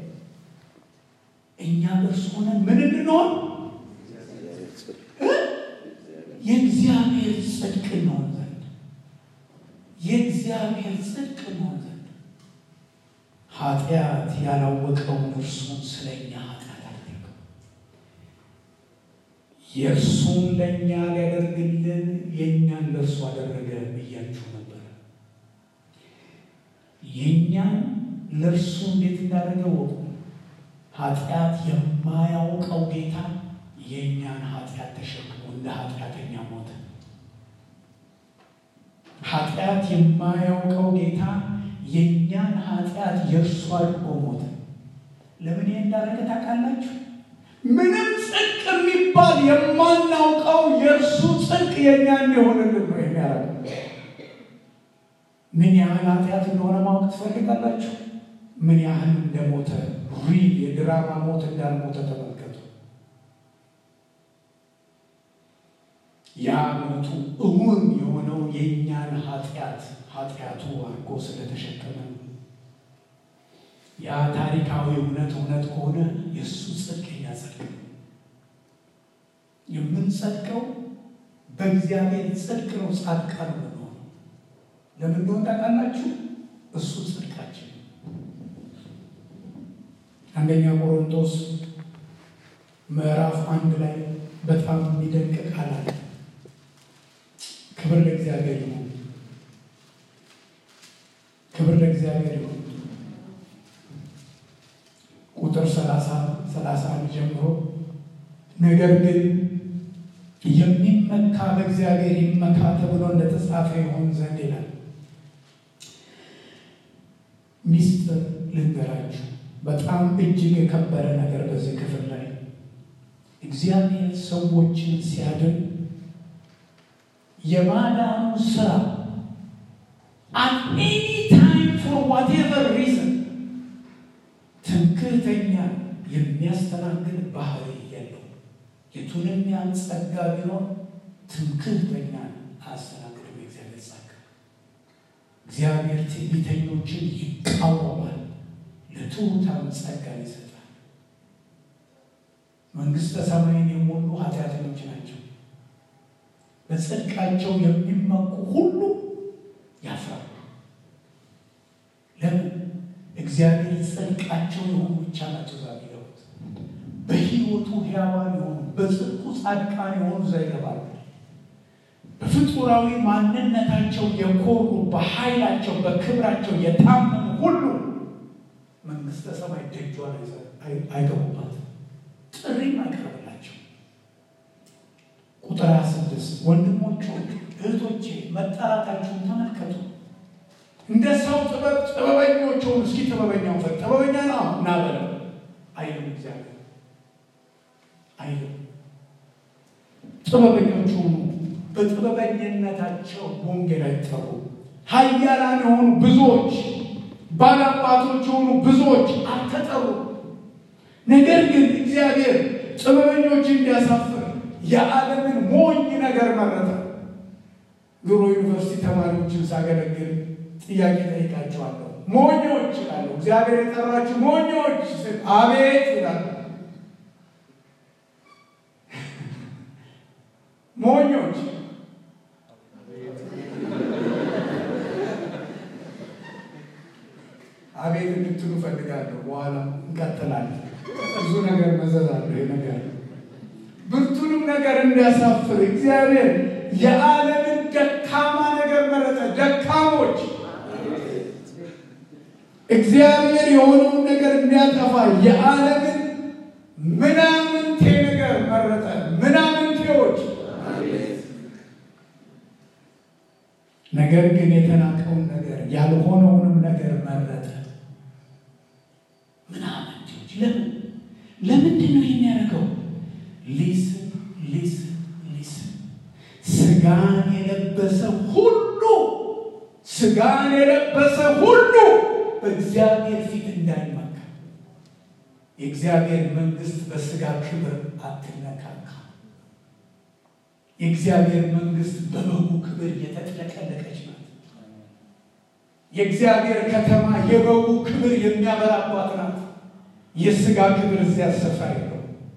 እኛ በእርሱ ሆነን ምን እንድንሆን የእግዚአብሔር ጽድቅ እንሆን ዘንድ የእግዚአብሔር ጽድቅ እንሆን ዘንድ ኃጢአት ያላወቀውን እርሱን ስለኛ ኃጢአት አደረገው። የእርሱን ለእኛ ሊያደርግልን የእኛን ለእርሱ አደረገ ብያችሁ ነበር። የእኛን ለእርሱ እንዴት እንዳደረገ ወቁ። ኃጢአት የማያውቀው ጌታ የእኛን ኃጢአት ተሸክሞ እንደ ኃጢአተኛ ሞተ። ኃጢአት የማያውቀው ጌታ የእኛን ኃጢአት የእርሱ አድርጎ ሞተ። ለምን ይህ እንዳደረገ ታውቃላችሁ? ምንም ጽድቅ የሚባል የማናውቀው የእርሱ ጽድቅ የእኛ እንዲሆንልን ነው የሚያደርገው። ምን ያህል ኃጢአት እንደሆነ ማወቅ ትፈልጋላችሁ? ምን ያህል እንደሞተ ሪል የድራማ ሞት እንዳልሞተ ተመልከቱ። ያ ሞቱ እውን የሆነው የእኛን ኃጢአት ኃጢአቱ አድርጎ ስለተሸከመ ነው። ያ ታሪካዊ እውነት እውነት ከሆነ የእሱ ጽድቅ የኛ ጽድቅ ነው። የምንጸድቀው በእግዚአብሔር ጽድቅ ነው። ጻድቃን ነው። ለምን እንደሆነ ታውቃላችሁ? እሱ ጽድቃችን። አንደኛ ቆሮንቶስ ምዕራፍ አንድ ላይ በጣም የሚደንቅ ቃል አለ። ክብር ለእግዚአብሔር ይሁን። ክብር ለእግዚአብሔር ይሁን። ቁጥር ሰላሳ ሰላሳ አንድ ጀምሮ ነገር ግን የሚመካ በእግዚአብሔር ይመካ ተብሎ እንደተጻፈ ይሆን ዘንድ ይላል። ሚስጥር ልንገራችሁ፣ በጣም እጅግ የከበረ ነገር በዚህ ክፍል ላይ እግዚአብሔር ሰዎችን ሲያድን የማዳኑ ስራ አት ኤኒ ታይም ፎር ዋቴቨር ሪዝን ትምክህተኛ የሚያስተናግድ ባህሪ የለው። የቱንም ያን ጸጋ ቢኖር ትምክህተኛ አያስተናግድም። የእግዚአብሔር ጸጋ እግዚአብሔር ትዕቢተኞችን ይቃወማል፣ ለትሑታን ጸጋን ይሰጣል። መንግሥተ ሰማይን የሞሉ ኃጢአተኞች ናቸው። በጽድቃቸው የሚመኩ ሁሉ ያፍራሉ። እግዚአብሔር ጽድቃቸው የሆኑ ብቻ ናቸው እዛ የሚገቡት። በሕይወቱ ሕያዋን የሆኑ በጽድቁ ጻድቃን የሆኑ እዛ ይገባሉ። በፍጡራዊ ማንነታቸው የኮሩ በኃይላቸው በክብራቸው የታመኑ ሁሉ መንግሥተ ሰማይ ደጇን አይገቡባትም። ጥሪም አይቀርብላቸው። ቁጥር ስድስት ወንድሞች እህቶቼ መጠራታችሁን ተመልከቱ። እንደ ሰው ጥበብ ጥበበኞች ሆኑ። እስኪ ጥበበኛው ፈ ጥበበኛ ነው እና በለው አይልም። እግዚአብሔር አይልም። ጥበበኞች ሆኑ። በጥበበኝነታቸው ወንጌል አይጠሩ። ኃያላን የሆኑ ብዙዎች፣ ባላባቶች የሆኑ ብዙዎች አልተጠሩ። ነገር ግን እግዚአብሔር ጥበበኞች እንዲያሳፍር የዓለምን ሞኝ ነገር መረጠ። ድሮ ዩኒቨርሲቲ ተማሪዎችን ሳገለግል ጥያቄ ጠይቃቸዋለሁ። ሞኞች ይላሉ። እግዚአብሔር የጠራችሁ ሞኞች ስል አቤት ይላሉ። ሞኞች አቤት እንድትሉ ፈልጋለሁ። በኋላ እንቀጥላለን። ብዙ ነገር መዘዛለሁ። ይህ ነገር ብርቱንም ነገር እንዲያሳፍር እግዚአብሔር የዓለምን ደካማ ነገር መረጠ። ደካሞች እግዚአብሔር የሆነውን ነገር እንዲያጠፋ የዓለምን ምናምንቴ ነገር መረጠ። ምናምንቴዎች ነገር ግን የተናቀውን ነገር ያልሆነውንም ነገር መረጠ። ምናምንቴዎች ለምን ለምንድን ነው የሚያደርገው? ሊስን ሊስን ሊስን ስጋን የለበሰ ሁሉ ስጋን የለበሰ ሁሉ በእግዚአብሔር ፊት እንዳይመካ። የእግዚአብሔር መንግሥት በስጋ ክብር አትነካካ። የእግዚአብሔር መንግሥት በበጉ ክብር የተጥለቀለቀች ናት። የእግዚአብሔር ከተማ የበጉ ክብር የሚያበራባት ናት። የስጋ ክብር እዚያ ስፍራ የለው።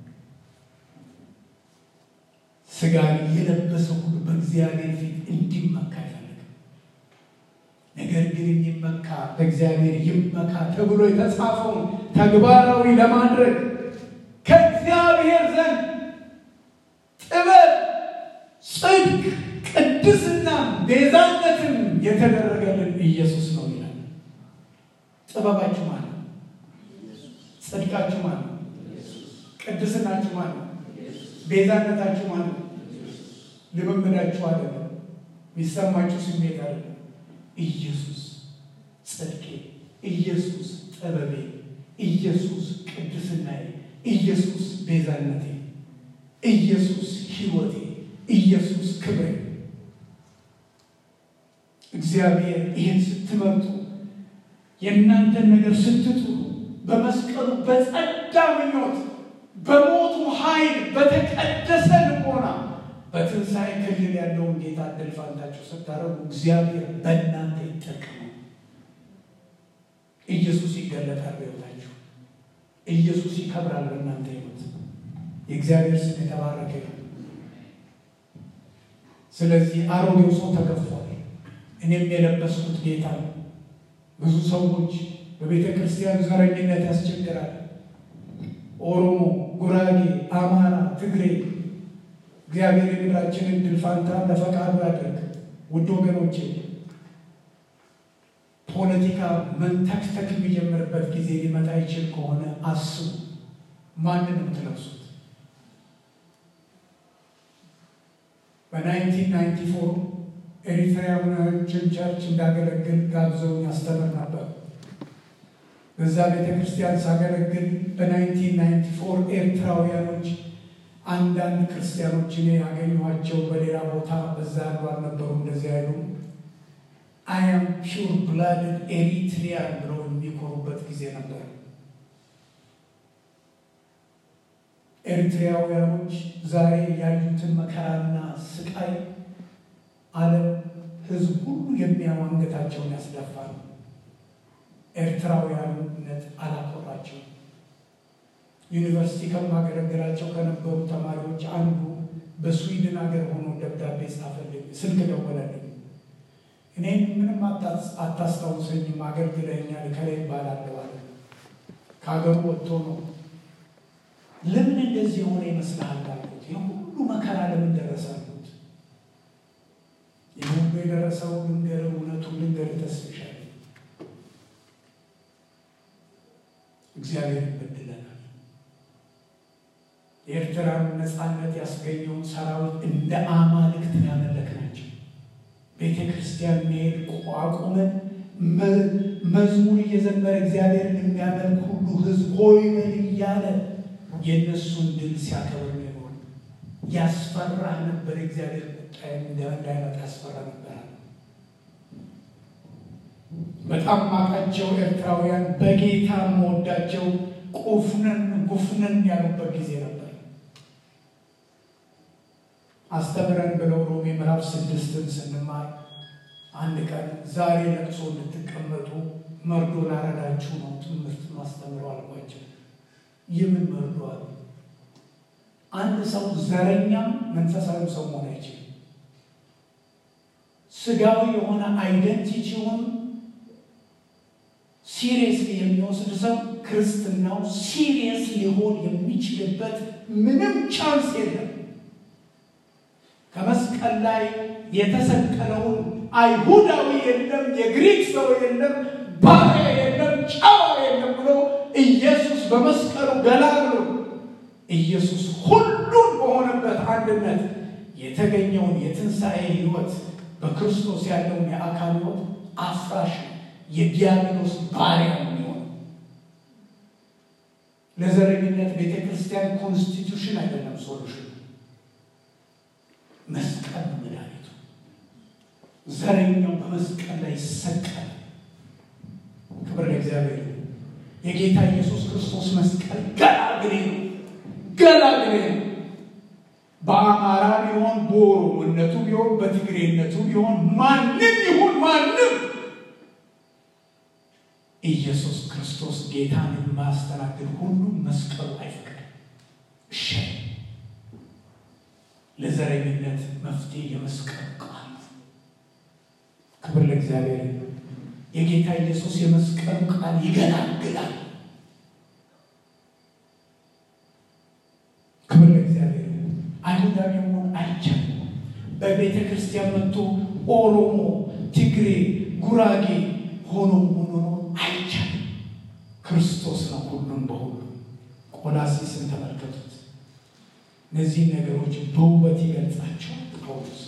ስጋን የለበሰ ሁሉ በእግዚአብሔር ፊት እንዲመካ አይፈልግም። ነገር ግን የሚመካ በእግዚአብሔር ይመካ ተብሎ የተጻፈውን ተግባራዊ ለማድረግ ከእግዚአብሔር ዘንድ ጥበብ፣ ጽድቅ፣ ቅድስና፣ ቤዛነትን የተደረገልን ኢየሱስ ነው ይላል። ጥበባችሁ ማለት ነው። ጽድቃችሁ ማለት ነው። ቅድስናችሁ ማለት ነው። ቤዛነታችሁ ማለት ነው። ልምምዳችሁ አይደለም። የሚሰማችሁ ስሜት አይደለም። ኢየሱስ ጽድቄ፣ ኢየሱስ ጥበቤ፣ ኢየሱስ ቅድስናዬ፣ ኢየሱስ ቤዛነቴ፣ ኢየሱስ ሕይወቴ፣ ኢየሱስ ክብሬ። እግዚአብሔር ይህን ስትመርጡ የእናንተን ነገር ስትጥሉ በመስቀሉ በጸዳ ምኞት በሞቱ ኃይል በተቀደሰ ልቦና በትንሣኤ ክልል ያለውን ጌታ እድል ፋንታችሁ ስታደርጉ እግዚአብሔር በእናንተ ይጠቀማል። ኢየሱስ ይገለጣል በሕይወታችሁ። ኢየሱስ ይከብራል በእናንተ ሕይወት። የእግዚአብሔር ስም የተባረከ ነው። ስለዚህ አሮጌው ሰው ተገፏል። እኔም የለበስኩት ጌታ ነው። ብዙ ሰዎች በቤተ ክርስቲያን ዘረኝነት ያስቸግራል። ኦሮሞ፣ ጉራጌ፣ አማራ፣ ትግሬ እግዚአብሔር የምድራችንን ድል ፋንታ ለፈቃዱ ያደርግ። ውድ ወገኖቼ ፖለቲካ መንተክተክ የሚጀምርበት ጊዜ ሊመጣ ይችል ከሆነ አስቡ። ማንን የምትለብሱት? በ1994 ኤሪትራያኖችን ቸርች እንዳገለግል ጋብዘውኝ ያስተምር ነበር። በዛ ቤተ ክርስቲያን ሳገለግል በ1994 ኤርትራውያኖች አንዳንድ ክርስቲያኖች እኔ ያገኘኋቸው በሌላ ቦታ በዛ ያሉ አልነበሩ። እንደዚህ አይሉ አያም ፒውር ብላድድ ኤሪትሪያን ብለው የሚኮሩበት ጊዜ ነበር። ኤርትራውያኖች ዛሬ ያዩትን መከራና ስቃይ ዓለም ሕዝብ ሁሉ የሚያው አንገታቸውን ያስደፋል። ኤርትራውያንነት አላኮራቸው። ዩኒቨርሲቲ ከማገለግላቸው ከነበሩ ተማሪዎች አንዱ በስዊድን ሀገር ሆኖ ደብዳቤ ጻፈልኝ፣ ስልክ ደወለልኝ። እኔን ምንም አታስታውሰኝም፣ አገልግለኛል ከላይ ይባላለሁ አለ። ከሀገሩ ወጥቶ ነው። ለምን እንደዚህ የሆነ ይመስልሃል አልኩት። ይህ ሁሉ መከራ ለምን ደረሰ አልኩት። ይህ ሁሉ የደረሰው ልንገር፣ እውነቱን ልንገር ተስፍሻል እግዚአብሔር ይበድለናል። የኤርትራን ነፃነት ያስገኘውን ሰራዊት እንደ አማልክት ያመለክ ናቸው። ቤተ ክርስቲያን መሄድ አቁመን መዝሙር እየዘመረ እግዚአብሔርን የሚያመልክ ሁሉ ሕዝብ ሆይ በል እያለ የእነሱን ድል ሲያከብር ነው። ያስፈራህ ነበር። እግዚአብሔር ቁጣ እንዳይመጣ ያስፈራ ነበር። በጣም ማቃቸው ኤርትራውያን በጌታ መወዳቸው ቁፍነን ጉፍነን ያሉበት ጊዜ ነበር። አስተምረን ብለው ሮሜ ምዕራፍ ስድስትን ስንማር አንድ ቀን ዛሬ ለቅሶ እንድትቀመጡ መርዶ ላረዳችሁ ነው ትምህርት ማስተምረው አልኳቸው። የምን መርዶ አሉ? አንድ ሰው ዘረኛም መንፈሳዊ ሰው መሆን አይችልም። ስጋዊ የሆነ አይደንቲቲውን ሲሪየስሊ የሚወስድ ሰው ክርስትናው ሲሪየስ ሊሆን የሚችልበት ምንም ቻንስ የለም። ከመስቀል ላይ የተሰቀለውን አይሁዳዊ የለም፣ የግሪክ ሰው የለም፣ ባሪያ የለም፣ ጨዋ የለም ብሎ ኢየሱስ በመስቀሉ ገላግሎ ኢየሱስ ሁሉን በሆነበት አንድነት የተገኘውን የትንሣኤ ሕይወት በክርስቶስ ያለውን የአካል ሕይወት አፍራሽ የዲያብሎስ ባሪያ የሚሆን ለዘረኝነት ቤተ ክርስቲያን ኮንስቲቱሽን አይደለም ሶሉሽን መስቀል መድኃኒቱ። ዘረኛው በመስቀል ላይ ይሰቀል። ክብር ለእግዚአብሔር። የጌታ ኢየሱስ ክርስቶስ መስቀል ገላግሌ ነው፣ ገላግሌ ነው። በአማራ ቢሆን በኦሮሞነቱ ቢሆን በትግሬነቱ ቢሆን ማንም ይሁን ማንም ኢየሱስ ክርስቶስ ጌታን የማያስተናግድ ሁሉ መስቀሉ አይፈቅድም። እሺ ለዘረኝነት መፍትሄ የመስቀሉ ቃል ክብር ለእግዚአብሔር። የጌታ ኢየሱስ የመስቀሉ ቃል ይገላግላል። ክብር ለእግዚአብሔር። አይሁዳዊ መሆን አይቻልም። በቤተ ክርስቲያን መጥቶ ኦሮሞ፣ ትግሬ፣ ጉራጌ ሆኖ ሆኖ አይቻልም። ክርስቶስ ነው ሁሉም በሁሉ። ቆላሲስን ተመልከቱት። እነዚህን ነገሮች በውበት ይገልጻቸዋል ጳውሎስ።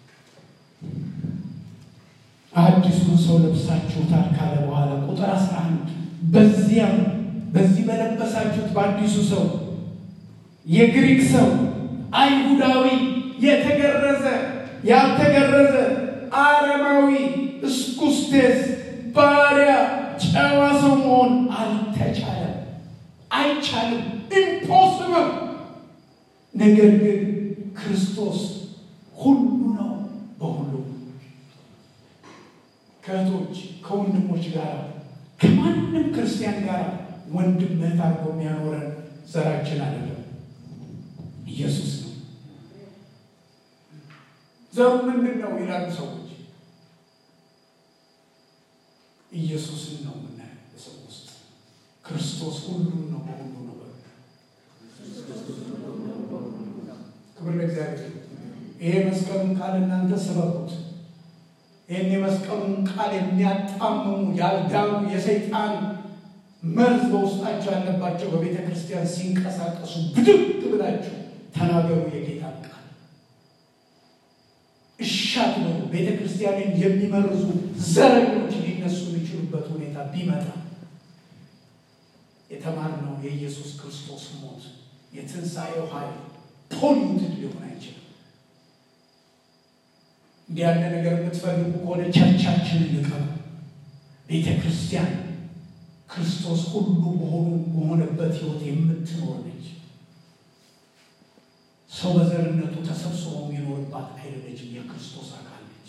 አዲሱን ሰው ለብሳችሁታል ካለ በኋላ ቁጥር አስራ አንድ በዚያም በዚህ በለበሳችሁት በአዲሱ ሰው የግሪክ ሰው፣ አይሁዳዊ፣ የተገረዘ፣ ያልተገረዘ፣ አረማዊ፣ እስኩስቴስ፣ ባሪያ፣ ጨዋ ሰው መሆን አልተቻለም፣ አይቻልም፣ ኢምፖስብል ነገር ግን ክርስቶስ ሁሉ ነው በሁሉ። ከእህቶች ከወንድሞች ጋር ከማንም ክርስቲያን ጋር ወንድም እህት አድርጎ የሚያኖረን ዘራችን አይደለም፣ ኢየሱስ ነው። ዘሩ ምንድን ነው ይላሉ ሰዎች። ኢየሱስን ነው የምናየው በሰው ውስጥ። ክርስቶስ ሁሉም ነው በሁሉ ነው። ክብር ለእግዚአብሔር። ይሄ መስቀሉን ቃል እናንተ ስበኩት። ይህን የመስቀሉን ቃል የሚያጣምሙ ያልዳኑ የሰይጣን መርዝ በውስጣቸው ያለባቸው በቤተ ክርስቲያን ሲንቀሳቀሱ ብድግ ብላችሁ ተናገሩ የጌታን ቃል። እሻት ነው ቤተ ክርስቲያንን የሚመርዙ ዘረኞች ሊነሱ የሚችሉበት ሁኔታ ቢመጣ የተማርነው የኢየሱስ ክርስቶስ ሞት የትንሣኤው ኃይል ፖሊትድ ሊሆን አይችልም። እንዲህ ያለ ነገር የምትፈልጉ ከሆነ ቸርቻችንን ልቀሙ። ቤተ ክርስቲያን ክርስቶስ ሁሉ በሆኑ በሆነበት ሕይወት የምትኖር ነች። ሰው በዘርነቱ ተሰብስቦ የሚኖርባት አይደለችም። የክርስቶስ አካል ነች።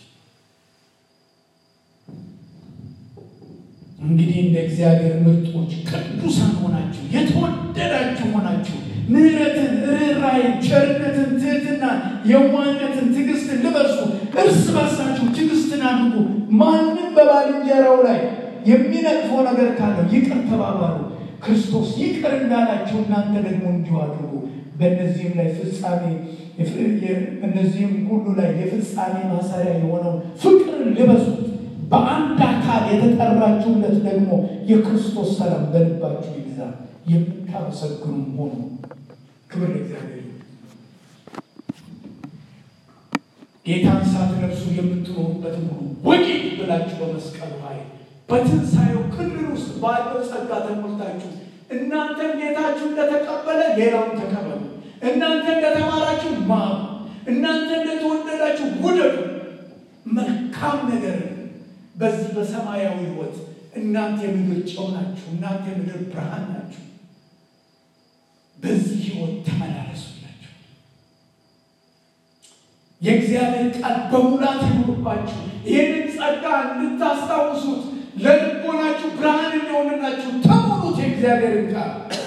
እንግዲህ እንደ እግዚአብሔር ምርጦች ቅዱሳን ሆናችሁ የተወደዳችሁ ሆናችሁ ምሕረትን፣ ርኅራኄን፣ ቸርነትን፣ ትህትናን፣ የዋህነትን፣ ትዕግስትን ልበሱ። እርስ በርሳችሁ ትዕግስትን አድርጉ። ማንም በባልንጀራው ላይ የሚነቅፈው ነገር ካለው ይቅር ተባባሉ። ክርስቶስ ይቅር እንዳላችሁ እናንተ ደግሞ እንዲሁ አድርጉ። በእነዚህም ላይ ፍጻሜ እነዚህም ሁሉ ላይ የፍጻሜ ማሰሪያ የሆነው ፍቅርን ልበሱት። በአንድ አካል የተጠራችሁለት ደግሞ የክርስቶስ ሰላም በልባችሁ ይግዛ። የምታመሰግኑ ሆኑ። ክብር ለእግዚአብሔር። ጌታን ሳትለብሱ የምትኖሩበትን ሁሉ ወጌት ብላችሁ በመስቀሉ ኃይል በትንሣኤው ክልል ውስጥ ባለው ጸጋ ተሞልታችሁ እናንተም ጌታችሁ እንደተቀበለ ሌላውን ተቀበሉ። እናንተ እንደተማራችሁ ማሩ። እናንተ እንደተወደዳችሁ ውደዱ። መልካም ነገር በዚህ በሰማያዊ ሕይወት እናንተ የምድር ጨው ናችሁ። እናንተ የምድር ብርሃን ናችሁ። በዚህ ሕይወት ተመላለሱላችሁ። የእግዚአብሔር ቃል በሙላት ይኑርባችሁ። ይህንን ጸጋ እንድታስታውሱት ለልቦናችሁ ብርሃን እንዲሆንላችሁ ተሙሉት። የእግዚአብሔርን ቃል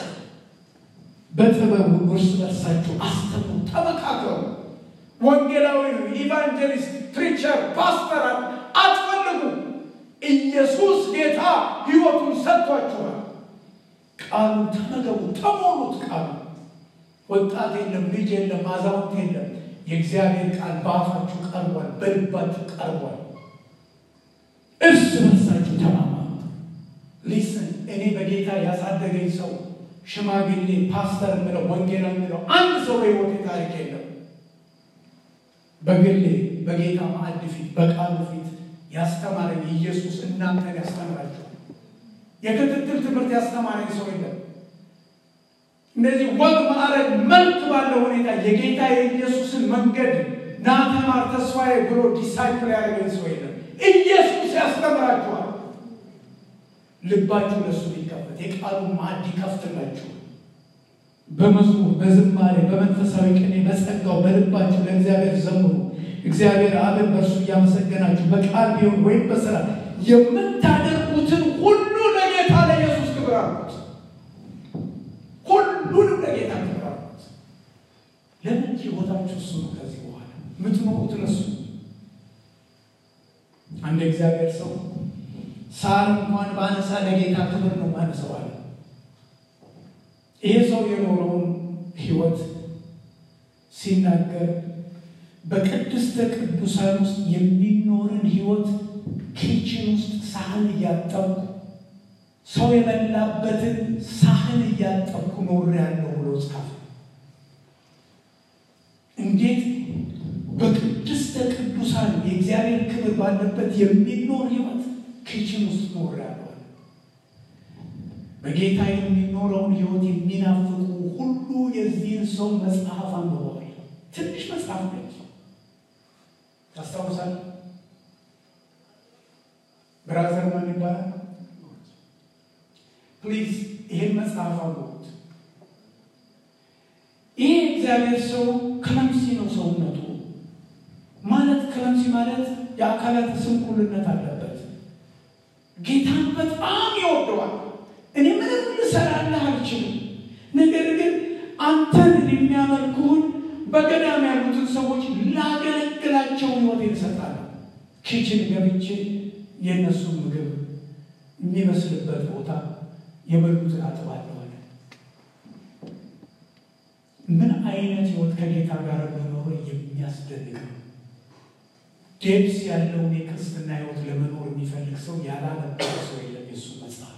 በጥበቡ እርስ በርሳችሁ አስተምሩ፣ ተመካከሩ። ወንጌላዊ፣ ኢቫንጀሊስት፣ ፕሪቸር፣ ፓስተር አትፈልጉ። ኢየሱስ ጌታ ሕይወቱን ሰጥቷችኋል። ቃሉ ተመገቡ፣ ተሞሉት። ቃሉ ወጣት የለም፣ ልጅ የለም፣ አዛውንት የለም። የእግዚአብሔር ቃል በአፋችሁ ቀርቧል፣ በልባችሁ ቀርቧል። እርስ በርሳችሁ ተማማሩ። ሊስን እኔ በጌታ ያሳደገኝ ሰው ሽማግሌ፣ ፓስተር የምለው ወንጌላ የምለው አንድ ሰው በሕይወቴ ታሪክ የለም። በግሌ በጌታ ማዕድ ፊት በቃሉ ፊት ያስተማረኝ ኢየሱስ እናንተን ያስተምራችኋል። የክትትል ትምህርት ያስተማረኝ ሰው የለም። እነዚህ ወግ ማዕረግ መልክ ባለው ሁኔታ የጌታ የኢየሱስን መንገድ ና ተማር ተስፋዬ ብሎ ዲሳይፕል ያደረገኝ ሰው የለም። ኢየሱስ ያስተምራችኋል። ልባችሁ ለእሱ ሊከፈት የቃሉን ማዕድ ይከፍትላችሁ። በመዝሙር በዝማሬ በመንፈሳዊ ቅኔ በጸጋው በልባችሁ ለእግዚአብሔር ዘምሩ። እግዚአብሔር አብን በእርሱ እያመሰገናችሁ በቃል ቢሆን ወይም በስራ የምታደርጉትን ሁሉ ለጌታ ለኢየሱስ ክብር አሉት። ሁሉንም ለጌታ ክብር አሉት። ለምን ሕይወታችሁ እሱ ነው። ከዚህ በኋላ የምትኖሩት ለሱ። አንድ እግዚአብሔር ሰው ሳር እንኳን ባነሳ ለጌታ ክብር ነው ማነሰው አለ። ይሄ ሰው የኖረውን ሕይወት ሲናገር በቅድስተ ቅዱሳን ውስጥ የሚኖርን ሕይወት ኪችን ውስጥ ሳህን እያጠብኩ ሰው የበላበትን ሳህን እያጠብኩ ኖር ያለው ብሎ ጻፈ። እንዴት በቅድስተ ቅዱሳን የእግዚአብሔር ክብር ባለበት የሚኖር ሕይወት ኪችን ውስጥ ኖር ያለዋል። በጌታ የሚኖረውን ሕይወት የሚናፍቁ ሁሉ የዚህን ሰው መጽሐፍ አንብበዋል። ትንሽ መጽሐፍ ነች። ታስታውሳለህ? ብራዘር ማን ይባላል? ፕሊዝ ይሄን መጽሐፍ አሉት። ይሄ እግዚአብሔር ሰው ክለምሲ ነው ሰውነቱ ማለት ክለምሲ ማለት የአካላት ስንኩልነት አለበት። ጌታን በጣም ይወደዋል። እኔ ምንም ልሰራልህ አልችልም፣ ነገር ግን አንተን የሚያመልኩህን በገዳም ያሉትን ሰዎች ላገለግላቸው ሕይወቴን እሰጣለሁ። ኪችን ገብቼ የእነሱን ምግብ የሚመስልበት ቦታ የበሉትን አጥባለሁ አለ። ምን አይነት ሕይወት ከጌታ ጋር መኖር የሚያስደንቅ ነው። ዴብስ ያለውን የክርስትና ሕይወት ለመኖር የሚፈልግ ሰው ያላነበረ ሰው የለም። የሱ መጽሐፍ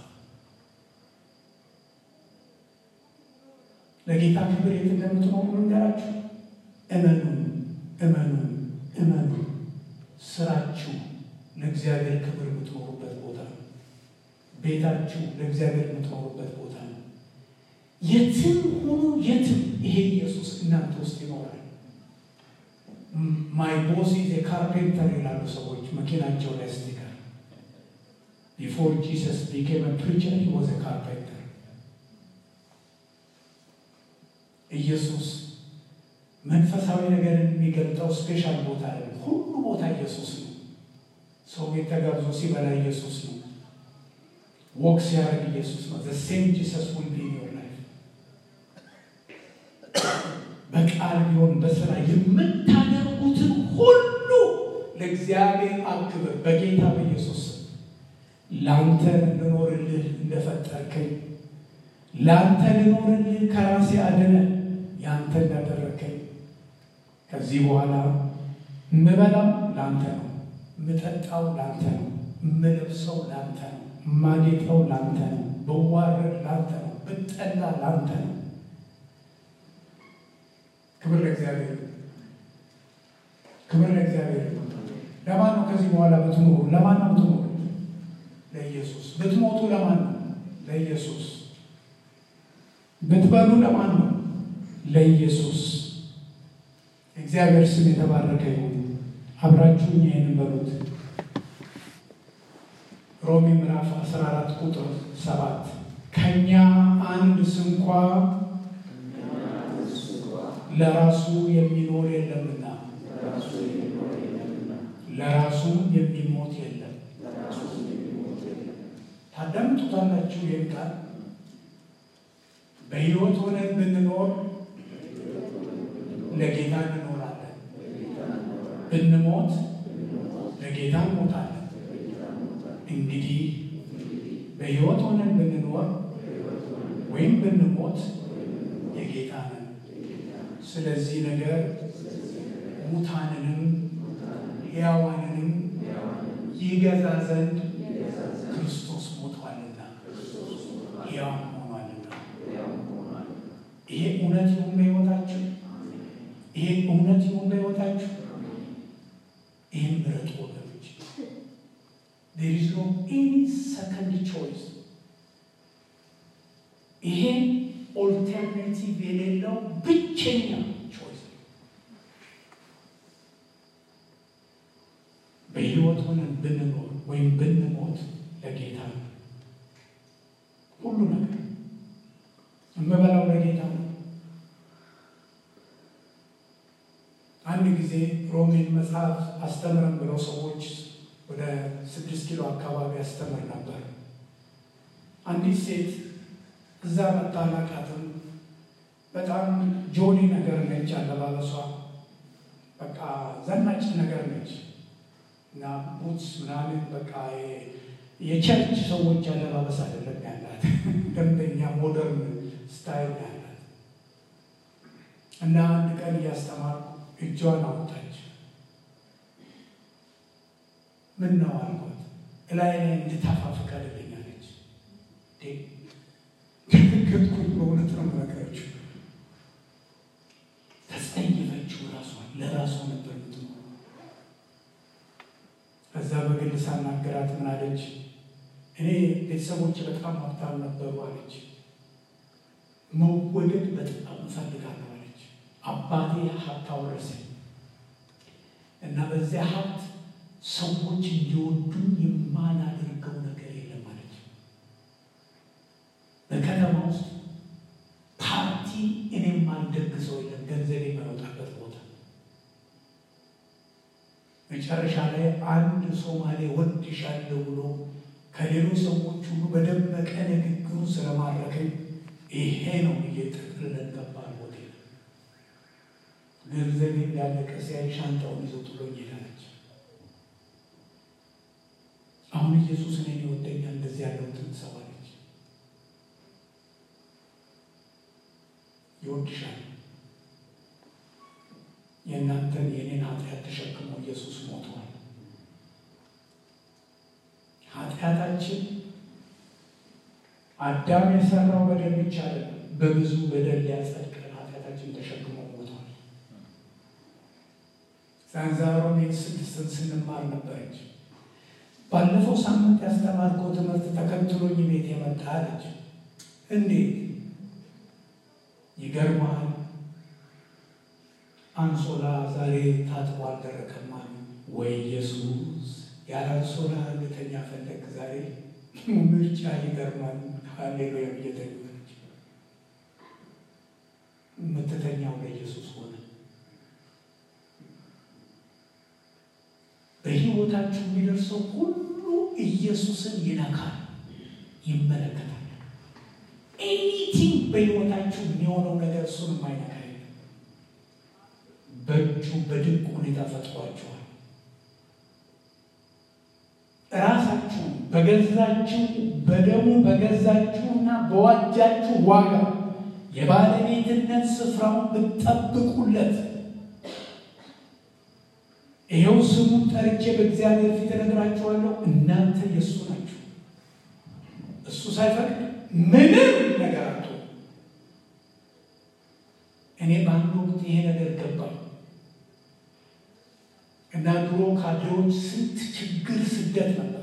ለጌታ ክብር የት እንደምትኖሩ ልንገራችሁ። እመኑ፣ እመኑ፣ እመኑ። ስራችሁ ለእግዚአብሔር ክብር የምትኖሩበት ቦታ ነው። ቤታችሁ ለእግዚአብሔር የምትኖሩበት ቦታ ነው። የትም ሁኑ የትም ይሄ ኢየሱስ እናንተ ውስጥ ይኖራል። ማይ ቦስ ኢዝ ካርፔንተር ይላሉ ሰዎች መኪናቸው ላይ ስቲከር ቢፎር ጂሰስ ቢኬም ፕሪቸር ሂ ዋዝ ካርፔንተር። ኢየሱስ መንፈሳዊ ነገርን የሚገልጠው ስፔሻል ቦታ ላይ ሁሉ ቦታ ኢየሱስ ነው። ሰው ቤት ተጋብዞ ሲበላ ኢየሱስ ነው። ወክ ሲያደርግ ኢየሱስ ነው። ዘ ሴም ጂሰስ ዊል ቢ ኢን ዮር ላይፍ። በቃል ቢሆን በስራ የምታደርጉትን ሁሉ ለእግዚአብሔር አብ ክብር በጌታ በኢየሱስ ስም ለአንተ ልኖርልህ እንደፈጠርከኝ ለአንተ ልኖርልህ ከራሴ አድነ የአንተ እንዳደረግከኝ ከዚህ በኋላ ምበላው ለአንተ ነው፣ ምጠጣው ለአንተ ነው፣ ምለብሰው ለአንተ ነው፣ ማጌጠው ለአንተ ነው፣ ብዋረድ ለአንተ ነው፣ ብጠላ ለአንተ ነው። ክብር ለእግዚአብሔር፣ ክብር ለእግዚአብሔር። ለማን ነው ከዚህ በኋላ ብትኖሩ? ለማን ነው ብትኖሩ? ለኢየሱስ። ብትሞቱ ለማን ነው? ለኢየሱስ። ብትበሉ ለማን ነው? ለኢየሱስ። እግዚአብሔር ስም የተባረከ ይሁን። አብራችሁኝ ይህን በሉት። ሮሜ ምዕራፍ 14 ቁጥር 7 ከኛ አንድ ስንኳ ለራሱ የሚኖር የለምና ለራሱ የሚሞት የለም። ታዳምጡታላችሁ። ይህን ቃል በሕይወት ሆነን ብንኖር ለጌታ እንኖራለን፣ ብንሞት ለጌታ እንሞታለን። እንግዲህ በሕይወት ሆነን ብንኖር ወይም ብንሞት የጌታ ነን። ስለዚህ ነገር ሙታንንም ሕያዋንንም ይገዛ ዘንድ ክርስቶስ ሞቷልና ሕያው ሆኗልና። ይሄ እውነት ይሁን በሕይወታችሁ፣ ይሄ እውነት ይሁን በሕይወታችሁ። ይህን ምረጡ ወገኖች። ዜር ኢዝ ኖ ኤኒ ሰከንድ ቾይስ። ይሄ ኦልተርኔቲቭ የሌለው ብቸኛ ቾይስ ነው። በሕይወት ሆነን ብንኖር ወይም ብንሞት ለጌታ ነው። ሁሉ ነገር የምበላው ለጌታ ነው። አንድ ጊዜ ሮሜን መጽሐፍ አስተምረን ብለው ሰዎች ወደ ስድስት ኪሎ አካባቢ አስተምር ነበር። አንዲት ሴት እዛ መታላቃትም በጣም ጆሊ ነገር ነች። አለባበሷ በቃ ዘናጭ ነገር ነች እና ቡትስ ምናምን በቃ የቸርች ሰዎች አለባበስ አይደለም ያላት፣ ደንበኛ ሞደርን ስታይል ያላት እና አንድ ቀን እያስተማርኩ እጇን አወጣች። ምን ነው አልኳት። እላይ ላይ እንድታፋ ፈቃደኛለች። ግትኩኝ በእውነት ነው የምነግራችሁ። ተጸየፈችው። ራሷን ለራሷ ነበር ምትኖ ከዛ በግል ሳናገራት ምን አለች? እኔ ቤተሰቦች በጣም ሀብታም ነበሩ አለች። መወደድ በጣም እፈልጋለሁ አለች። አባቴ ሀብት አወረሰኝ እና በዚያ ሀብት ሰዎች እንዲወዱኝ የማላደርገው ነገር የለም አለች። በከተማ ውስጥ ፓርቲ እኔም አልደግሰው የለም ገንዘብ የማይወጣበት ቦታ። መጨረሻ ላይ አንድ ሶማሌ ወድሻለሁ ብሎ ከሌሎች ሰዎች ሁሉ በደመቀ ንግግሩ ስለማረከኝ ይሄ ነው ብዬ ጠቅልለን ገባን ሆቴል። ገንዘቤ እንዳለቀ ሲያይ ሻንጣውን ይዞ ጥሎኝ ሄዳለች። አሁን ኢየሱስ እኔን ይወደኛል እንደዚህ ያለውን ትንሰዋለች። ይወድሻል። የእናንተን የኔን ኃጢአት ተሸክሞ ኢየሱስ ሞተዋል። ኃጢአታችን አዳም የሰራው በደል ብቻ አይደለም፣ በብዙ በደል ሊያጸድቀን ኃጢአታችን ተሸክሞ ሞተዋል። ዛንዛሮሜ ስድስትን ስንማር ነበረች። ባለፈው ሳምንት ያስተማርከው ትምህርት ተከትሎኝ ቤት የመጣ አለች። እንዴት ይገርማል። አንሶላ ዛሬ ታጥቦ አልደረቀም አሉ። ወይ ኢየሱስ ያለ አንሶላ ልተኛ ፈለግ ዛሬ ምርጫ ይገርማል። ሃሌሉያ ብየተኛች የምትተኛው ለኢየሱስ ሆነ። በሕይወታችሁ የሚደርሰው ሁሉ ኢየሱስን ይነካል፣ ይመለከታል። ኤኒቲንግ በሕይወታችሁ የሚሆነው ነገር እሱን የማይነካ የለም። በእጁ በድንቅ ሁኔታ ፈጥሯችኋል። ራሳችሁ በገዛችሁ በደሙ በገዛችሁና በዋጃችሁ ዋጋ የባለቤትነት ስፍራውን ብትጠብቁለት ይኸው ስሙን ጠርቼ በእግዚአብሔር ፊት እነግራችኋለሁ፣ እናንተ የእሱ ናችሁ። እሱ ሳይፈቅድ ምንም ነገር አቶ እኔ በአንድ ወቅት ይሄ ነገር ገባኝ እና ድሮ ካድሬዎች ስንት ችግር ስደት ነበር።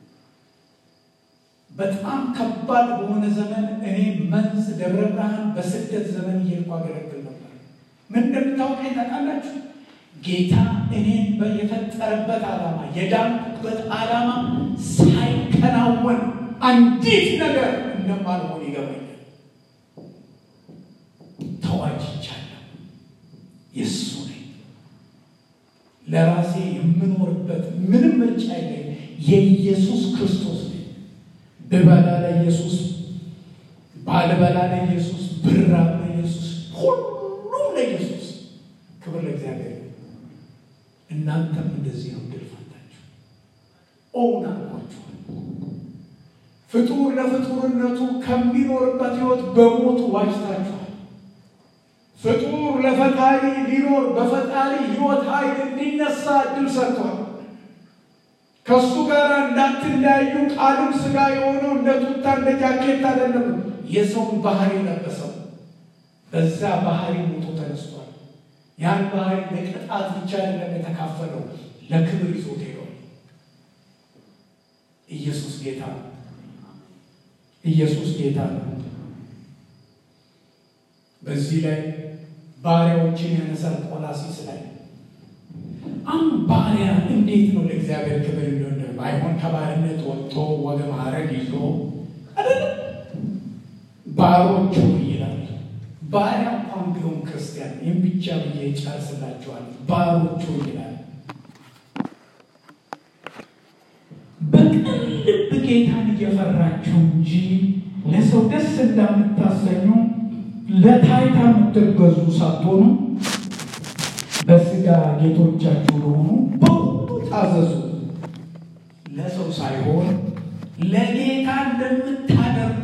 በጣም ከባድ በሆነ ዘመን እኔ መንዝ ደብረ ብርሃን በስደት ዘመን እየሄድኩ አገለግል ነበር። ምን እንደምታውቀኝ ታውቃላችሁ? ጌታ እኔን የፈጠረበት ዓላማ የዳንኩበት ዓላማ ሳይከናወን አንዲት ነገር እንደማልሆን ይገባኛል። ተዋጅቻለሁ። የእሱ ነኝ። ለራሴ የምኖርበት ምንም ምርጫ የለኝ። የኢየሱስ ክርስቶስ ነኝ። ብበላ ለኢየሱስ፣ ባልበላ ለኢየሱስ፣ ብራብ ለኢየሱስ፣ ሁሉም ለኢየሱስ። ክብር ለእግዚአብሔር። እናንተም እንደዚህ ነው ድል ፈንታችሁ። ኦውን አልኳችኋል። ፍጡር ለፍጡርነቱ ከሚኖርበት ሕይወት በሞቱ ዋጅታችኋል። ፍጡር ለፈጣሪ ሊኖር በፈጣሪ ሕይወት ኃይል እንዲነሳ እድል ሰጥቷል። ከእሱ ጋር እንዳትለያዩ ቃልም ሥጋ የሆነው እንደ ቱታ እንደ ጃኬት አይደለም። የሰውን ባህሪ ለበሰው። በዛ ባህሪ ሞቶ ተነስቷል። ያን ባህሪ ለቅጣት ብቻ አይደለም የተካፈለው፣ ለክብር ይዞት ሄዷል። ኢየሱስ ጌታ ነው። ኢየሱስ ጌታ ነው። በዚህ ላይ ባሪያዎችን ያነሳል። ቆላሲስ ላይ አሁን ባሪያ እንዴት ነው ለእግዚአብሔር ክብር እንደሆነ ባይሆን ከባርነት ወጥቶ ወደ ማዕረግ ይዞ አይደለም ባሮቹ ይላል። ባሪያ እንኳን ቢሆን ክርስቲያን ይህም ብቻ ብዬ ጨርስላችኋል። ባሮቹ ይላል። በቅን ልብ ጌታን እየፈራችሁ እንጂ ለሰው ደስ እንዳምታሰኙ ለታይታ የምትገዙ ሳትሆኑ በስጋ ጌቶቻችሁ ለሆኑ በሁሉ ታዘዙ፣ ለሰው ሳይሆን ለጌታ እንደምታደርጉ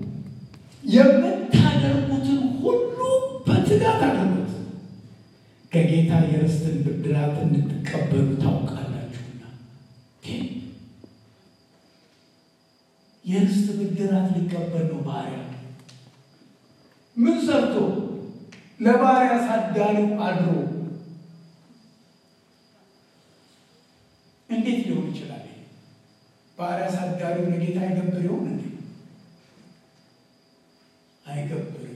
የምታደርጉትን ሁሉ በትጋት አድርጉት፣ ከጌታ የርስትን ብድራት እንድትቀበሉ ታውቃላችሁና። የርስት ብድራት ሊቀበል ነው ባሪያ ምን ሰርቶ ለባሪያ አሳዳሪው አድሮ እንዴት ሊሆን ይችላል? ባሪያ አሳዳሪው ለጌታ አይገብር ይሆን እንዴ? አይገብርም።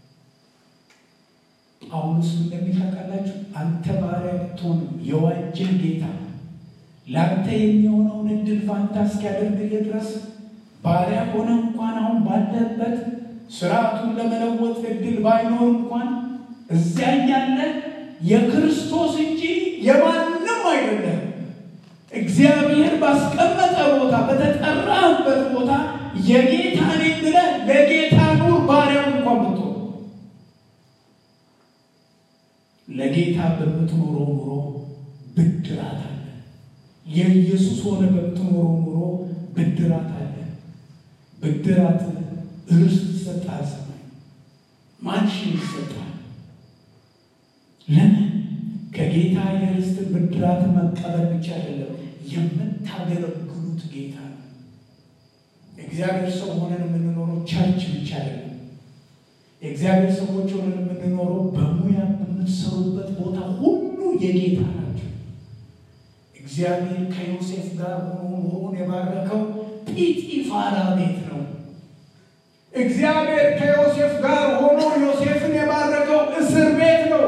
ጳውሎስ እንደሚታውቃላችሁ አንተ ባሪያ ብትሆንም የዋጀህ ጌታ ለአንተ የሚሆነውን እድል ፋንታ እስኪያደርግልህ ድረስ ባሪያ ሆነ እንኳን አሁን ባለበት ስርዓቱን ለመለወጥ እድል ባይኖር እንኳን እዚያ ያለ የክርስቶስ እንጂ የማንም አይደለም። እግዚአብሔር ባስቀመጠ ቦታ በተጠራበት ቦታ የጌታ ነኝ ብለህ ለጌታ ኑር። ባሪያም እንኳን ብትሆን ለጌታ በምትኖረው ኑሮ ብድራት አለ። የኢየሱስ ሆነ በምትኖረው ኑሮ ብድራት አለ። ብድራት ርስት ይሰጣል። ሰማይ ማንሽን ይሰጣል። ለምን? ከጌታ የርስት ብድራት መቀበል ብቻ አይደለም፣ የምታገለግሉት ጌታ ነው። እግዚአብሔር ሰው ሆነን የምንኖረው ቸርች ብቻ አይደለም። የእግዚአብሔር ሰዎች ሆነን የምንኖረው በሙያ በምትሰሩበት ቦታ ሁሉ የጌታ ናቸው። እግዚአብሔር ከዮሴፍ ጋር ሆኖ ኑሮን የባረከው ጲጢፋራ ቤት ነው። እግዚአብሔር ከዮሴፍ ጋር ሆኖ ዮሴፍን የባረከው እስር ቤት ነው።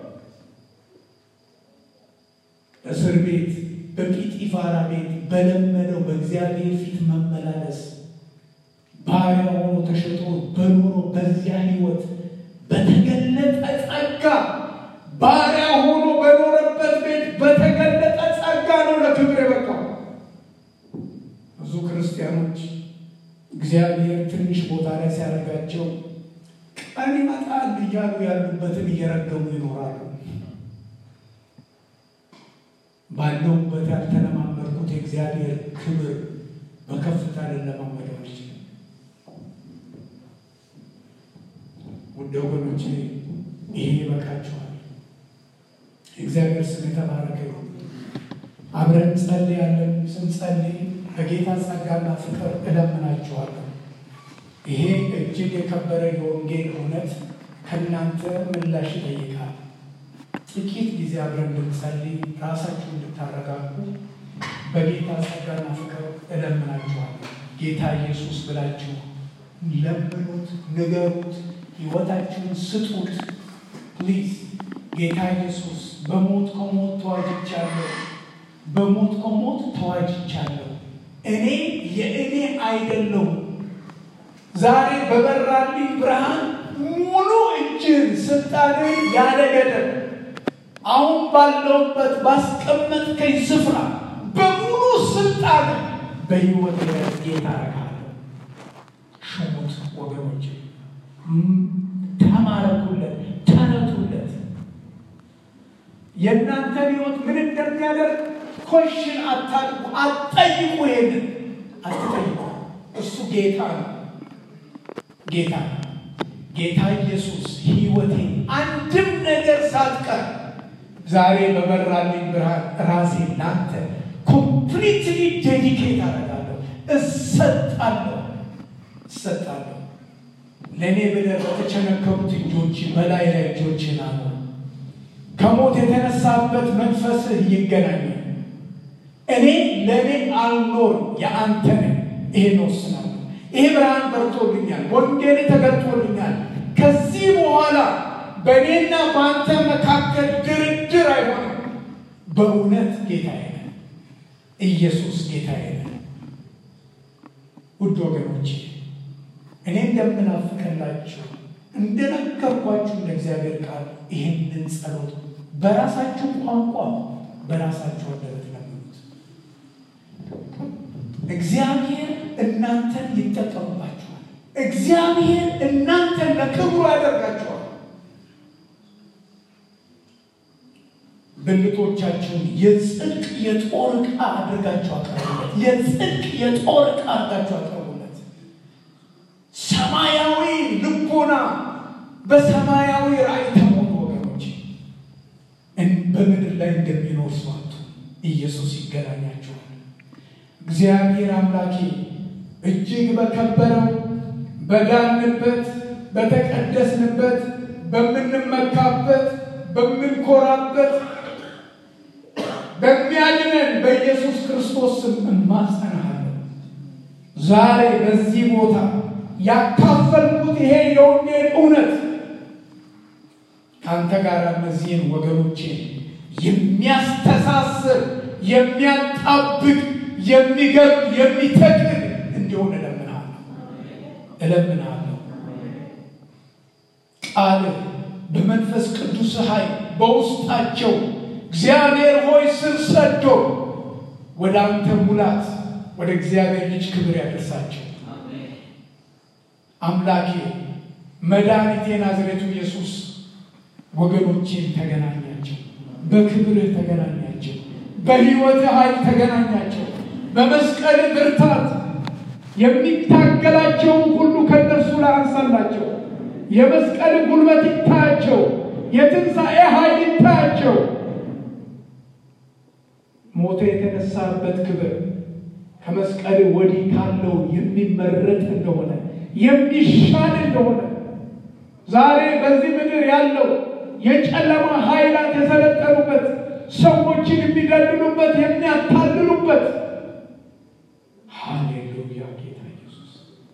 እስር ቤት በጲጢፋራ ቤት በለመደው በእግዚአብሔር ፊት መመላለስ ባሪያ ሆኖ ተሸጦ በኖሮ በዚያ ሕይወት በተገለጠ ጸጋ ባሪያ ሆኖ በኖረበት ቤት በተገለጠ ጸጋ ነው ለክብር የበቃው። ብዙ ክርስቲያኖች እግዚአብሔር ትንሽ ቦታ ላይ ሲያደርጋቸው ቀን ይመጣል እያሉ ያሉበትን እየረገሙ ይኖራሉ። ባለሁበት ያልተለማመድኩት የእግዚአብሔር ክብር በከፍታ ልለማመደው አልችልም። ውድ ወገኖቼ ይሄ ይበቃችኋል። እግዚአብሔር ስም የተባረከ ይሁን። አብረን ጸልያለን። ስንጸልይ በጌታ ጸጋና ፍቅር እለምናችኋለሁ። ይሄ እጅግ የከበረ የወንጌል እውነት ከእናንተ ምላሽ ይጠይቃል። ጥቂት ጊዜ አብረን እንድንጸልይ ራሳችሁ እንድታረጋጉ በጌታ ጸጋና ፍቅር እለምናችኋለሁ። ጌታ ኢየሱስ ብላችሁ ለምኑት፣ ንገሩት፣ ሕይወታችሁን ስጡት። ፕሊዝ ጌታ ኢየሱስ በሞት ከሞት ተዋጅቻለሁ፣ በሞት ከሞት ተዋጅቻለሁ። እኔ የእኔ አይደለሁም። ዛሬ በበራልኝ ብርሃን ሙሉ እጅን ስልጣንን ያለ ገደብ አሁን ባለውበት ባስቀመጥከኝ ስፍራ በሙሉ ስልጣን በሕይወት ጌታ አረጋለሁ። ሹሙት ወገኖች፣ ተማረኩለት፣ ተረቱለት። የእናንተን ሕይወት ምን እንደሚያደርግ ኮሽን አታድርጉ፣ አትጠይቁ። ይሄንን አትጠይቁ። እሱ ጌታ ነው። ጌታ ጌታ ኢየሱስ ሕይወቴን አንድም ነገር ሳትቀር ዛሬ በበራልኝ ብርሃን ራሴ ላንተ ኮምፕሊትሊ ዴዲኬት አደርጋለሁ፣ እሰጣለሁ እሰጣለሁ። ለእኔ ብለህ በተቸነከሩት እጆች በላይ ላይ እጆችን አኖር። ከሞት የተነሳበት መንፈስህ ይገናኛል። እኔ ለእኔ አልኖር የአንተ ነኝ። ይሄን ወስናለሁ። ይሄ ብርሃን በርቶልኛል፣ ወንጌል ተገልጦልኛል። ከዚህ በኋላ በእኔና በአንተ መካከል ድርድር አይሆንም። በእውነት ጌታዬ ነህ፣ ኢየሱስ ጌታዬ ነህ። ውድ ወገኖቼ እኔ እንደምናፍቅላችሁ እንደነገርኳችሁ እንደ እግዚአብሔር ቃል ይህንን ጸሎት በራሳችሁ ቋንቋ በራሳችሁ አንደበት ለምኑት። እግዚአብሔር እናንተን ይጠቀሙባችኋል። እግዚአብሔር እናንተን ለክብሩ ያደርጋችኋል። ብልቶቻችሁን የጽድቅ የጦር ዕቃ አድርጋችሁ አቅርቡለት። የጽድቅ የጦር ዕቃ አድርጋችሁ አቅርቡለት። ሰማያዊ ልቦና በሰማያዊ ራእይ ተሞሉ ወገኖች። በምድር ላይ እንደሚኖር ሰዋቱ ኢየሱስ ይገናኛችኋል። እግዚአብሔር አምላኬ እጅግ በከበረው በዳንበት በተቀደስንበት በምንመካበት በምንኮራበት በሚያድነን በኢየሱስ ክርስቶስ ስም እማጸናሃለሁ። ዛሬ በዚህ ቦታ ያካፈልኩት ይሄ የወንጌል እውነት ከአንተ ጋር እነዚህን ወገኖቼን የሚያስተሳስር የሚያጣብቅ የሚገርም የሚተክል እንዲሆን እለምናለሁ እለምናለሁ። ቃልህ በመንፈስ ቅዱስ ኃይል በውስጣቸው እግዚአብሔር ሆይ ስር ሰዶ ወደ አንተ ሙላት ወደ እግዚአብሔር ልጅ ክብር ያደርሳቸው። አምላኬ መድኃኒቴ ናዝሬቱ ኢየሱስ ወገኖቼን ተገናኛቸው፣ በክብርህ ተገናኛቸው፣ በሕይወት ኃይል ተገናኛቸው። በመስቀል ብርታት የሚታገላቸውን ሁሉ ከእነርሱ ላይ አንሳላቸው። የመስቀል ጉልበት ይታያቸው፣ የትንሣኤ ኃይል ይታያቸው። ሞተ የተነሳበት ክብር ከመስቀል ወዲህ ካለው የሚመረጥ እንደሆነ የሚሻል እንደሆነ ዛሬ በዚህ ምድር ያለው የጨለማ ኃይላት የሰለጠኑበት ሰዎችን የሚገድሉበት የሚያታልሉበት ሃሌሉያ ጌታ ኢየሱስ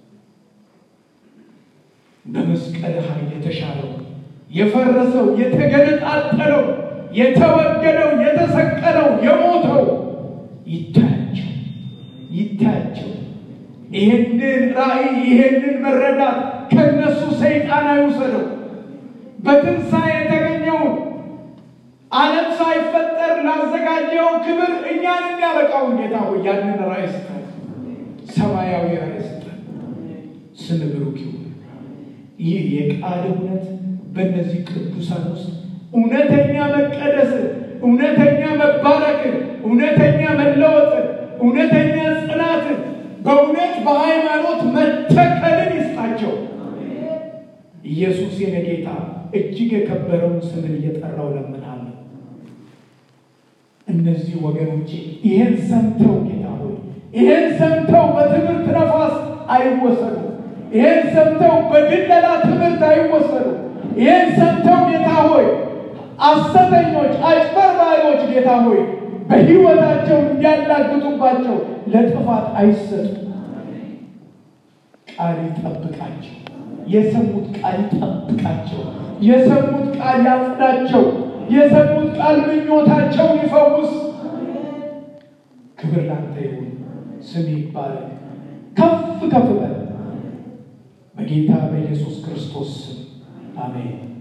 በመስቀል ኃይል የተሻለው የፈረሰው የተገነጣጠለው የተወገደው የተሰቀለው የሞተው ይታያቸው ይታያቸው። ይህንን ራእይ ይህንን መረዳት ከነሱ ሰይጣን አይውሰደው። በትንሣኤ የተገኘውን ዓለም ሳይፈጠር ላዘጋጀው ክብር እኛን የሚያበቃውን ጌታ ሆይ ያንን ራእይ ስጠን፣ ሰማያዊ ራእይ ስጠን። ስም ብሩክ ይሁን። ይህ የቃል እውነት በእነዚህ ቅዱሳን ውስጥ እውነተኛ መቀደስ፣ እውነተኛ መባረክን፣ እውነተኛ መለወጥን፣ እውነተኛ ጽናትን፣ በእውነት በሃይማኖት መተከልን ይስጣቸው። ኢየሱስ የኔ ጌታ እጅግ የከበረውን ስምን እየጠራው ለምናለሁ። እነዚህ ወገኖቼ ይህን ሰምተው ጌታ ሆይ ይህን ሰምተው በትምህርት ነፋስ አይወሰዱ። ይህን ሰምተው በድለላ ትምህርት አይወሰዱ። ይህን ሰምተው ጌታ ሆይ አሰተኞች፣ አጭበርባሪዎች ጌታ ሆይ በሕይወታቸው እንዲያላግጡባቸው ለጥፋት አይሰጡ። ቃል ይጠብቃቸው። የሰሙት ቃል ይጠብቃቸው። የሰሙት ቃል ያጽዳቸው። የሰሙት ቃል ምኞታቸውን ይፈውስ። ክብር ላንተ ይሁን። ስም ይባላል። ከፍ ከፍ በል በጌታ በኢየሱስ ክርስቶስ ስም አሜን።